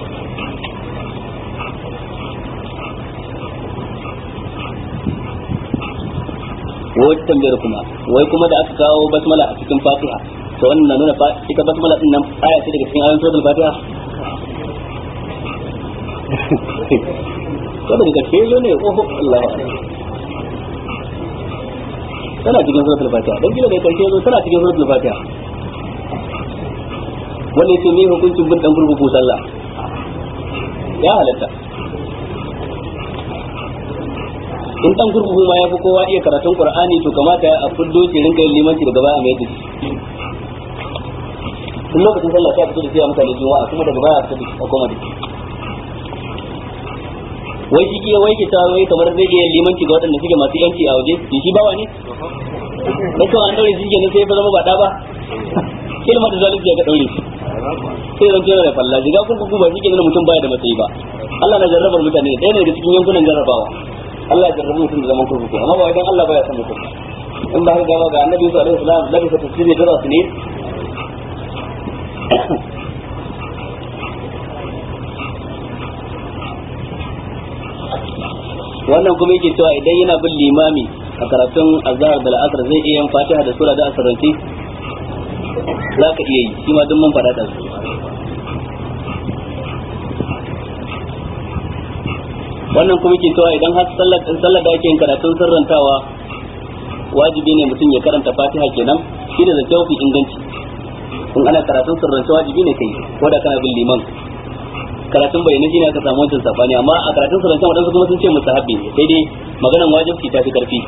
wai tambayar kuma wai kuma da aka kawo basmala a cikin fatiha to wannan na nuna ita basmala din nan aya ce daga cikin ayoyin suratul fatiha ko daga gaske zo ne oho Allah tana cikin suratul fatiha dan gida da karshe zo tana cikin suratul fatiha wanda yake me hukuncin bin dan gurguku sallah ya halatta in dan gurgugu ma ya fi kowa iya karatun qur'ani to kamata a fuddo shi rinka yin limanci daga baya mai yadda tun lokacin sallah ta fito da sai mutane juma'a kuma daga baya fito da koma da wai shi ke wai ke ta wai kamar zai iya limanci ga waɗanda suke masu yanci a waje shi shi bawa ne na to an daure shi kenan sai ya zama ba da ba kilma da zalunci ya ga daure shi sai zan tana da falla shiga kurkuku ba shi ke nuna mutum baya da matsayi ba Allah na jarrabar mutane ɗaya ne daga cikin yankunan jarrabawa Allah ya jarrabu mutum da zaman kurkuku amma ba wai dan Allah baya son mutum in ba haka ba ga annabi Yusuf alaihi salam labi fa tasiri da rasu ne wannan kuma yake cewa idan yana bin limami a karatun azhar da la'asar zai iya yin fatiha da sura da asirance za ka iya yi shi ma duk mun faɗa da su wannan kuma ke cewa idan har sallar da ake yin karatun sirrantawa wajibi ne mutum ya karanta fatiha kenan shi da zance mafi inganci in ana karatun sirrance wajibi ne kai ko da kana bin liman karatun bayyana shi ne aka samu wancan safani amma a karatun sirrance wadansu kuma sun ce mustahabbi ne sai dai maganan wajibci ta fi karfi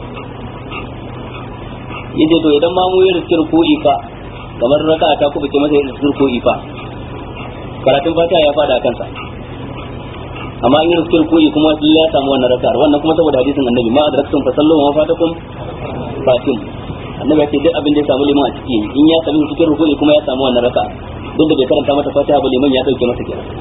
yace to idan ma mu yi riskir ko ifa kamar raka'a ta kubuce masa yin riskir ko ifa karatun fatiha ya fada kansa amma in riskir ko kuma sai ya samu wannan raka'ar wannan kuma saboda hadisin annabi ma adraktum fa sallu wa fatakum fatim annabi ya ce duk abin da ya samu liman a ciki in ya sami cikin rukuni kuma ya samu wannan raka'a duk da bai karanta mata fatiha ba liman ya dauke masa kenan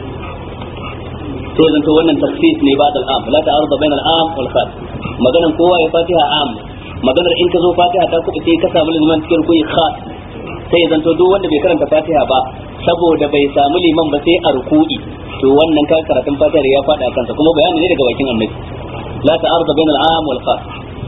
sai zanto wannan tafsir ne ba da al'am la ta'arud bain al'am wal khas maganan kowa ya fatiha am maganar in ka zo fatiha ta kuɗi sai ka samu liman cikin rukuni khas sai zanto duk wanda bai karanta fatiha ba saboda bai samu liman ba sai a ruku'i to wannan ka karatun fatiha ya faɗa kansa kuma bayani ne daga bakin annabi la ta'arud bain al'am wal khas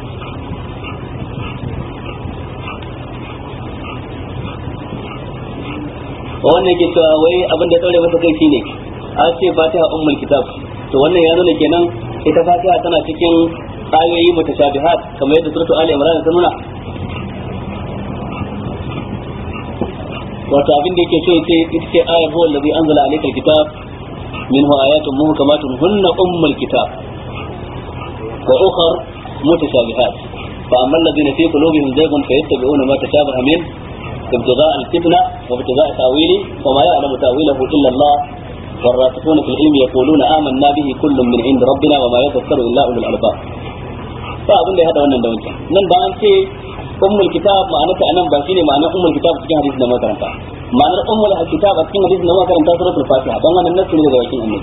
wannan ke cewa wai abin da ya masa kai shine a ce fatiha ummul kitab to wannan ya nuna kenan ita fatiha tana cikin ayoyi mutashabihat kamar yadda suratu ali imran ta nuna wato abin da yake so yace ita ce ayar huwa allazi anzala alayka alkitab minhu ayatun muhkamatun hunna ummul kitab wa ukhra mutashabihat fa amma alladhina fi qulubihim zaygun fayattabi'una ma tashabaha min ابتغاء الفتنة وابتغاء تأويله وما يعلم تأويله إلا الله والراسخون في العلم يقولون آمنا به كل من عند ربنا وما يذكر إلا أولو الألباب فأظن هذا wannan da wancan nan ba an ce ummul kitab ma'ana ta anan ba shine ma'ana ummul kitab cikin hadisi da makaranta ma'anar ummul kitab a cikin hadisi da makaranta suratul fatiha dan wannan nasu ne daga bakin annabi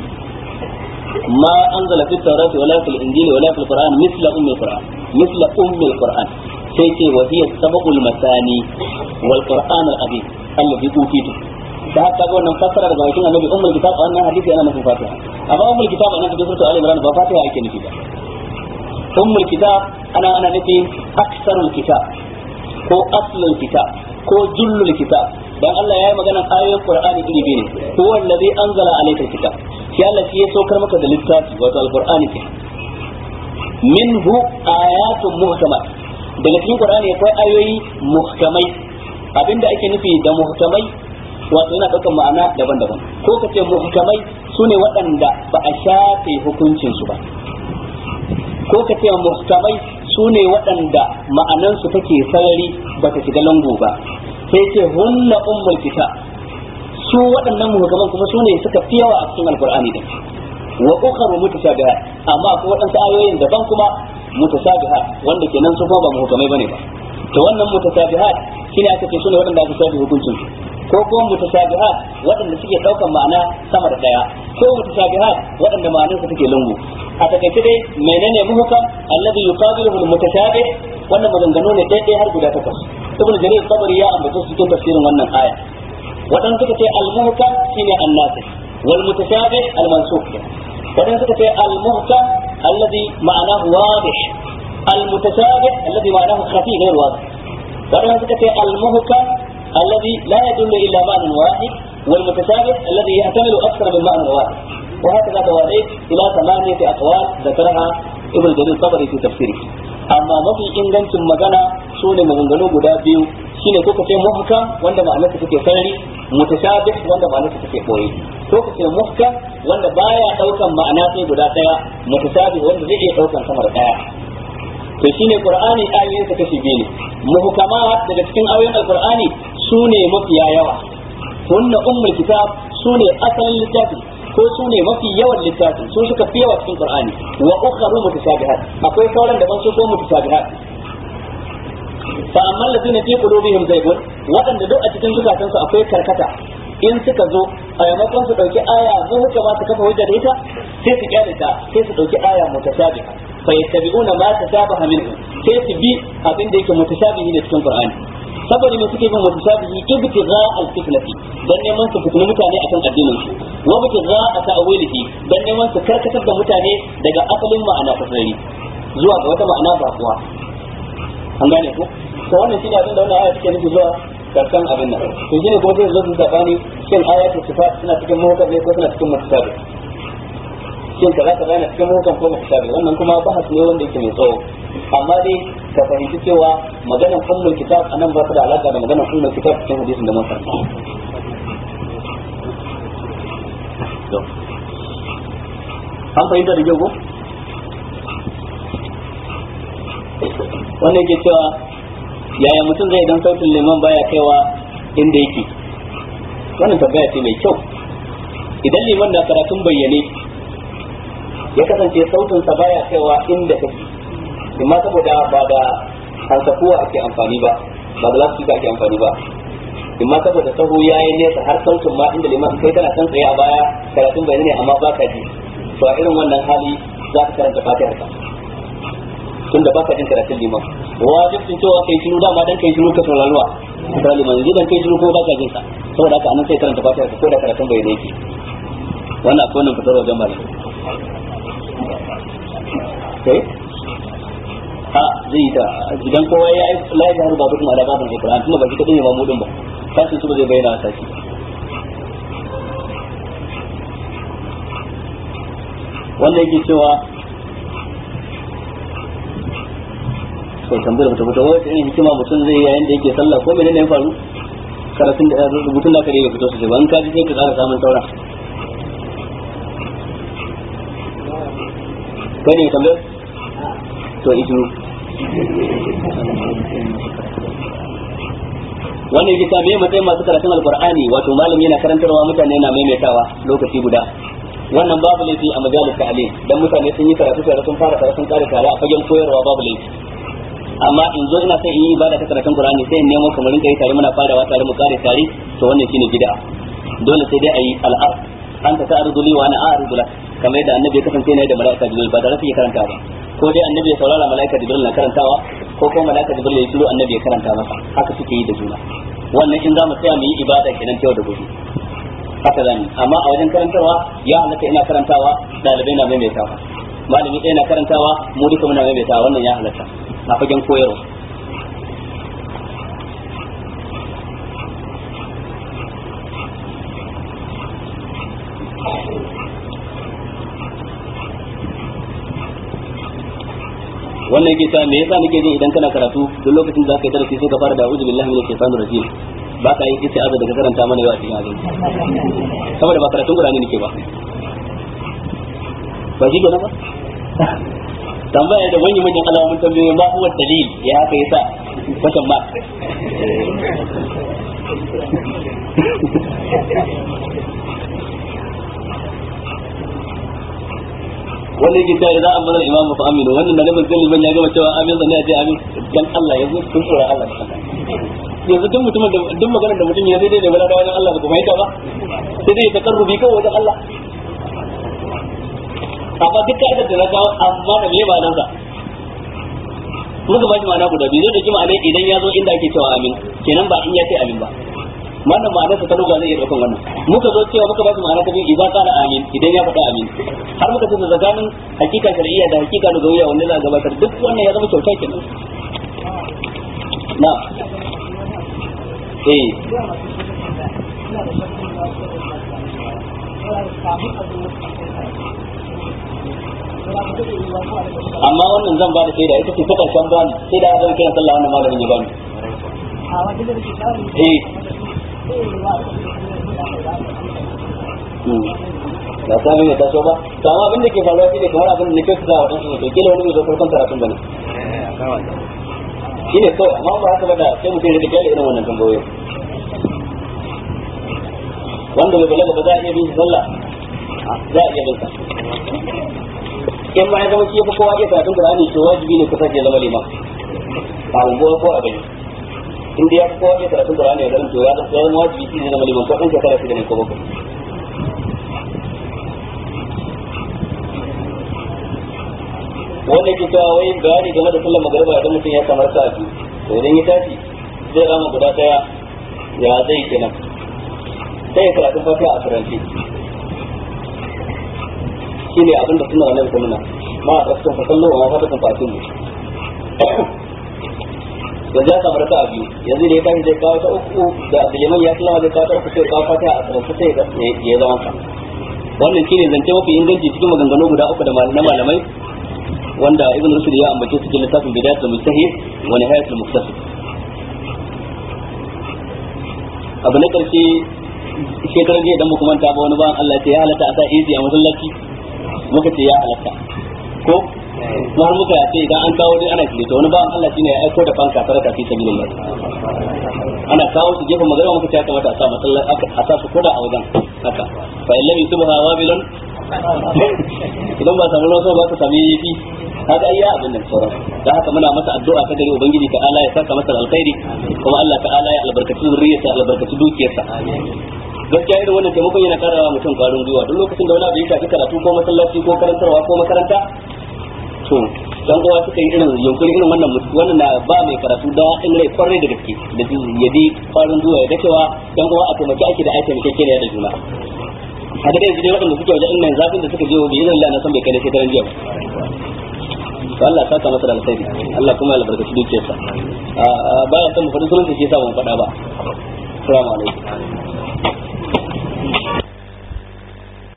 ما أنزل في التوراة ولا في الإنجيل ولا في القرآن مثل أم القرآن مثل أم القرآن سيتي وهي السبق المثاني والقرآن العظيم الذي أوتيته da haka ga wannan fassara daga bakin annabi ummul kitab a wannan hadisi ana nufin fatiha amma ummul kitab a nan cikin suratul ali imran ba fatiha ake nufi ba ummul kitab ana ana nufin aksarul kitab ko aslul kitab ko jullul kitab dan Allah ya yi maganar ayoyin Qur'ani iri biyu ne huwa allazi anzala alayka alkitab shi Allah shi ya saukar maka da littafi wato alqur'ani ke minhu ayatun muhkamat daga cikin Qur'ani akwai ayoyi muhkamai abinda ake nufi da muhkamai wato yana ɗaukar ma'ana daban-daban ko ka ce muhkamai sune waɗanda ba a shafe hukuncin su ba ko ka ce muhkamai sune waɗanda ma'anansu take sarari ba ta shiga lango ba sai ce hunna ummul kitab su waɗannan muhkaman kuma su ne suka fi yawa a cikin alqur'ani din wa ukharu mutashabihat amma akwai waɗansu ayoyin daban kuma mutashabihat wanda kenan su kuma ba muhkamai bane ba to wannan mutashabihat shine aka ce su ne waɗanda aka shafi hukuncin su ko kuma mutashabihat waɗanda suke ɗaukan ma'ana sama da ɗaya ko mutashabihat waɗanda ma'anarsa take lungu a takaice dai menene muhkam alladhi yuqabiluhu almutashabih wannan maganganu ne ɗaya har guda takwas ibn jarir sabari ya ambace su cikin tafsirin wannan aya wadan suka ce al-muhkam shine an-nasih wal mutashabih al-mansukh wadan suka ce al-muhkam alladhi ma'anahu wadih al-mutashabih alladhi ma'anahu khafi ghayr wadih wadan suka ce al-muhkam alladhi la yadullu illa ma'nan wahid والمتشابه الذي يحتمل اكثر من معنى واحد وهكذا تواليت الى ثمانيه اقوال ذكرها ابن جرير الطبري في تفسيره amma mafi ingancin magana su ne maganganu guda biyu shine ko kace muhkam wanda ma'anarsa take sarari mutashabih wanda ma'anarsa take boye ko kace muhkam wanda baya daukan ma'ana sai guda daya mutashabih wanda zai iya daukan sama da daya to shine qur'ani ayoyin sa kashi biyu ne muhkamat daga cikin ayoyin alqur'ani su ne mafiya yawa hunna ummul kitab su ne asalin littafi ko su ne mafi yawan littafi su suka fi yawa cikin qur'ani wa ukharu mutashabihat akwai sauran daban su ko mutashabihat fa amma allazina fi qulubihim zaygun wadanda duk a cikin zukatan su akwai karkata in suka zo a yamakon su dauki aya muhka ma su kafa hujja da ita sai su kyale ta sai su dauki aya mutashabiha fa yattabi'una ma tashabaha minhu sai su bi abin da yake mutashabihi ne cikin qur'ani saboda me suke bin mutashabihi ibtigha al-fitnati dan neman su fitini mutane akan addinin su wa ibtigha ta'wilihi dan neman su karkatar da mutane daga asalin ma'ana ta sarari zuwa ga wata ma'ana ba kuwa an gane ko to wannan shine abin da wannan aya take nufi zuwa karshen abin nan to shine kuma sai zo su sabani shin ayatul sifat suna cikin muhkam ne ko suna cikin mutasabi shin kaza kaza yana cikin muhkam ko mutasabi wannan kuma bahas ne wanda yake mai tsawo amma dai ka fahimci cewa maganar ummul kitab anan ba ta da alaka da maganar ummul kitab cikin hadisin da mun karanta an fahimta da kyau ko wannan ke cewa yaya mutum zai dan sautin liman baya kaiwa inda yake wannan tambaya ce mai kyau idan liman na karatun bayyane ya kasance sautinsa baya kaiwa inda kake amma saboda ba da hansakuwa ake amfani ba ba da lafi ake amfani ba amma saboda sahu ya yi nesa har sautin ma inda liman kai kana san tsaye a baya karatun bayyane ne amma ba ka ji to a irin wannan hali za ka karanta fatihar ka tunda baka jin karatun liman wajibin cewa kai shiru dama dan kai shiru ka sauraruwa ka liman yanzu dan kai shiru ko baka jin sa saboda haka anan sai karanta fatiha ko da karatun bai da yake wannan akwai wannan fitar wajen malam kai a zai yi ta idan kowa ya yi la ya ruba dukkan ala babin alquran tunda ba shi kadai ne ba mudin ba kasu su ba zai bayyana sa shi wannan yake cewa to tambayar mutum mutum wata irin hikima mutum zai yayin da yake sallah ko menene ya faru karatun da rubutun da kare ya fito su ban ka ji sai ka tsara samun saura kai ne tambayar to ijiru wannan yake ta me matsayin masu karatun alqur'ani wato malami yana karantarwa mutane na maimaitawa lokaci guda wannan babu laifi a majalis ta'alim dan mutane sun yi karatu tare sun fara tare sun kare tare a fagen koyarwa babu laifi amma in zo ina sai in yi ibada ta karatun Qur'ani sai in nemo kamar kai tare muna farawa tare mu kare tare to wannan shine bid'a dole sai dai ayi al'ar an ta ta'rudu li wa ana a'rudu lak kamar yadda annabi ya kasance ne da malaika jibril ba tare da karanta ba ko dai annabi ya saurara malaika jibril na karantawa ko kuma malaika jibril ya shiru annabi ya karanta masa haka suke yi da juna wannan in za mu tsaya mu yi ibada kenan yau da gobe haka zan amma a wajen karantarwa ya halatta ina karantawa dalibai na maimaitawa malami ɗaya na karantawa mu duka muna maimaitawa wannan ya halatta a fagen koyarwa wannan yake sa me yasa nake jin idan kana karatu duk lokacin da zaka yi darasi sai ka fara da a'udhu billahi minash shaitanir rajim ba ka yi ita azu daga karanta mana yau a cikin azumi saboda ba karatun Qur'ani nake ba ba shi gona ba tambaya da manyan manyan alamomin tambayoyi ma huwa dalil ya haka yasa question mark wannan yake cewa idan amara imamu fa aminu wannan da nabi sallallahu alaihi ya gama cewa amin zan ya ce amin dan Allah yanzu kun tsora Allah yanzu duk mutumin da duk maganar da mutum ya sai dai da bala da wajen Allah ba kuma yaka ba sai dai ta karrubi kawai wajen Allah amma duk ka'idar da na kawo amma da me ba nan sa muka ba shi ma'ana guda biyu zai dauki ma'ana idan ya zo inda ake cewa amin kenan ba in ya ce amin ba wannan ma'anarsa ta lugha zai iya daukan wannan muka zo cewa muka ba shi ma'ana ta biyu idan kana amin idan ya faɗa amin har muka ce da tsakanin hakika shar'iyya da hakika lugawiyya wanda za a gabatar duk wannan ya zama kyauta kenan na eh amma wannan zan ba da shaida ita ce ta karshen bani sai da zan kiran sallah wannan malamin ya bani eh ba ta mai taso ba to amma abin da ke faruwa shine kamar abin da nake kusa wa dan su kila wani bai zo farkon karatun bane shine kawai amma ba haka ba da sai mutum ya rike irin wannan tambayoyi wanda bai balaga ba za a iya bin sallah za a iya bin sa in ma ya zama shi fa kowa iya karatun Qur'ani to wajibi ne kusa ya zama liman a unguwa ko a gari in dai ya fi kowa iya karatun Qur'ani ya zama to ya zama wajibi shi ne zama liman ko ɗan shekara shida ne ko bakwai wanda ke cewa wai bayani game da sallar magariba idan mutum ya kamar sa biyu to idan ya tashi zai rama guda daya ya zai kenan sai ya karatun fatiha a karanci shi ne abinda suna wannan ta nuna ma a ɗaukar fasallo a mafaɗin fatin mu yanzu ya samu raka'a biyu yanzu da ya tashi zai kawo ta uku da liman ya sallama zai kawo ta uku sai kawo fata a tsarki sai ya zama ka wannan shine zance mafi inganci cikin maganganu guda uku da na malamai wanda ibn rushd ya ambace su cikin littafin bidayatul mujtahid wa nihayatul muqtasid abu na karshe shekaran jiya idan muka manta ba wani ba Allah ya halatta a sa izi a masallaci muka ce ya halatta ko kuma har muka ce idan an kawo dai ana shirye to wani ba Allah shine ya aiko da fanka sadaka fi sabilillah ana kawo su gefen magana muka ce ya kamata a sa masallaci a sa su koda a wajen haka fa illam yusbaha wabilun idan ba samu ruwan ba ka sami yafi haka ayya abin nan sauran da haka muna masa addu'a ta gari ubangiji ta Allah ya saka masa alkhairi kuma Allah ta'ala ya albarkaci zuriyarsa albarkaci dukiyarsa gaskiya irin wannan taimakon yana karawa mutum kwarin gwiwa duk lokacin da wani abu ya shafi karatu ko masallaci ko karantarwa ko makaranta to dan uwa suka yi irin yunkuri irin wannan wannan na ba mai karatu da in rai kwarai da gaske da ya bi kwarin gwiwa ya ga cewa dan uwa a taimaki ake da aikin keke da juna a ga yanzu dai waɗanda suke wajen nan zafin da suka je wa bi'izin Allah na san bai kai da shekaran jiya ba Allah ya saka masa da alkhairi Allah kuma ya albarkaci dukiyarsa baya san mu faɗi sunan sa shi yasa ban faɗa ba assalamu alaikum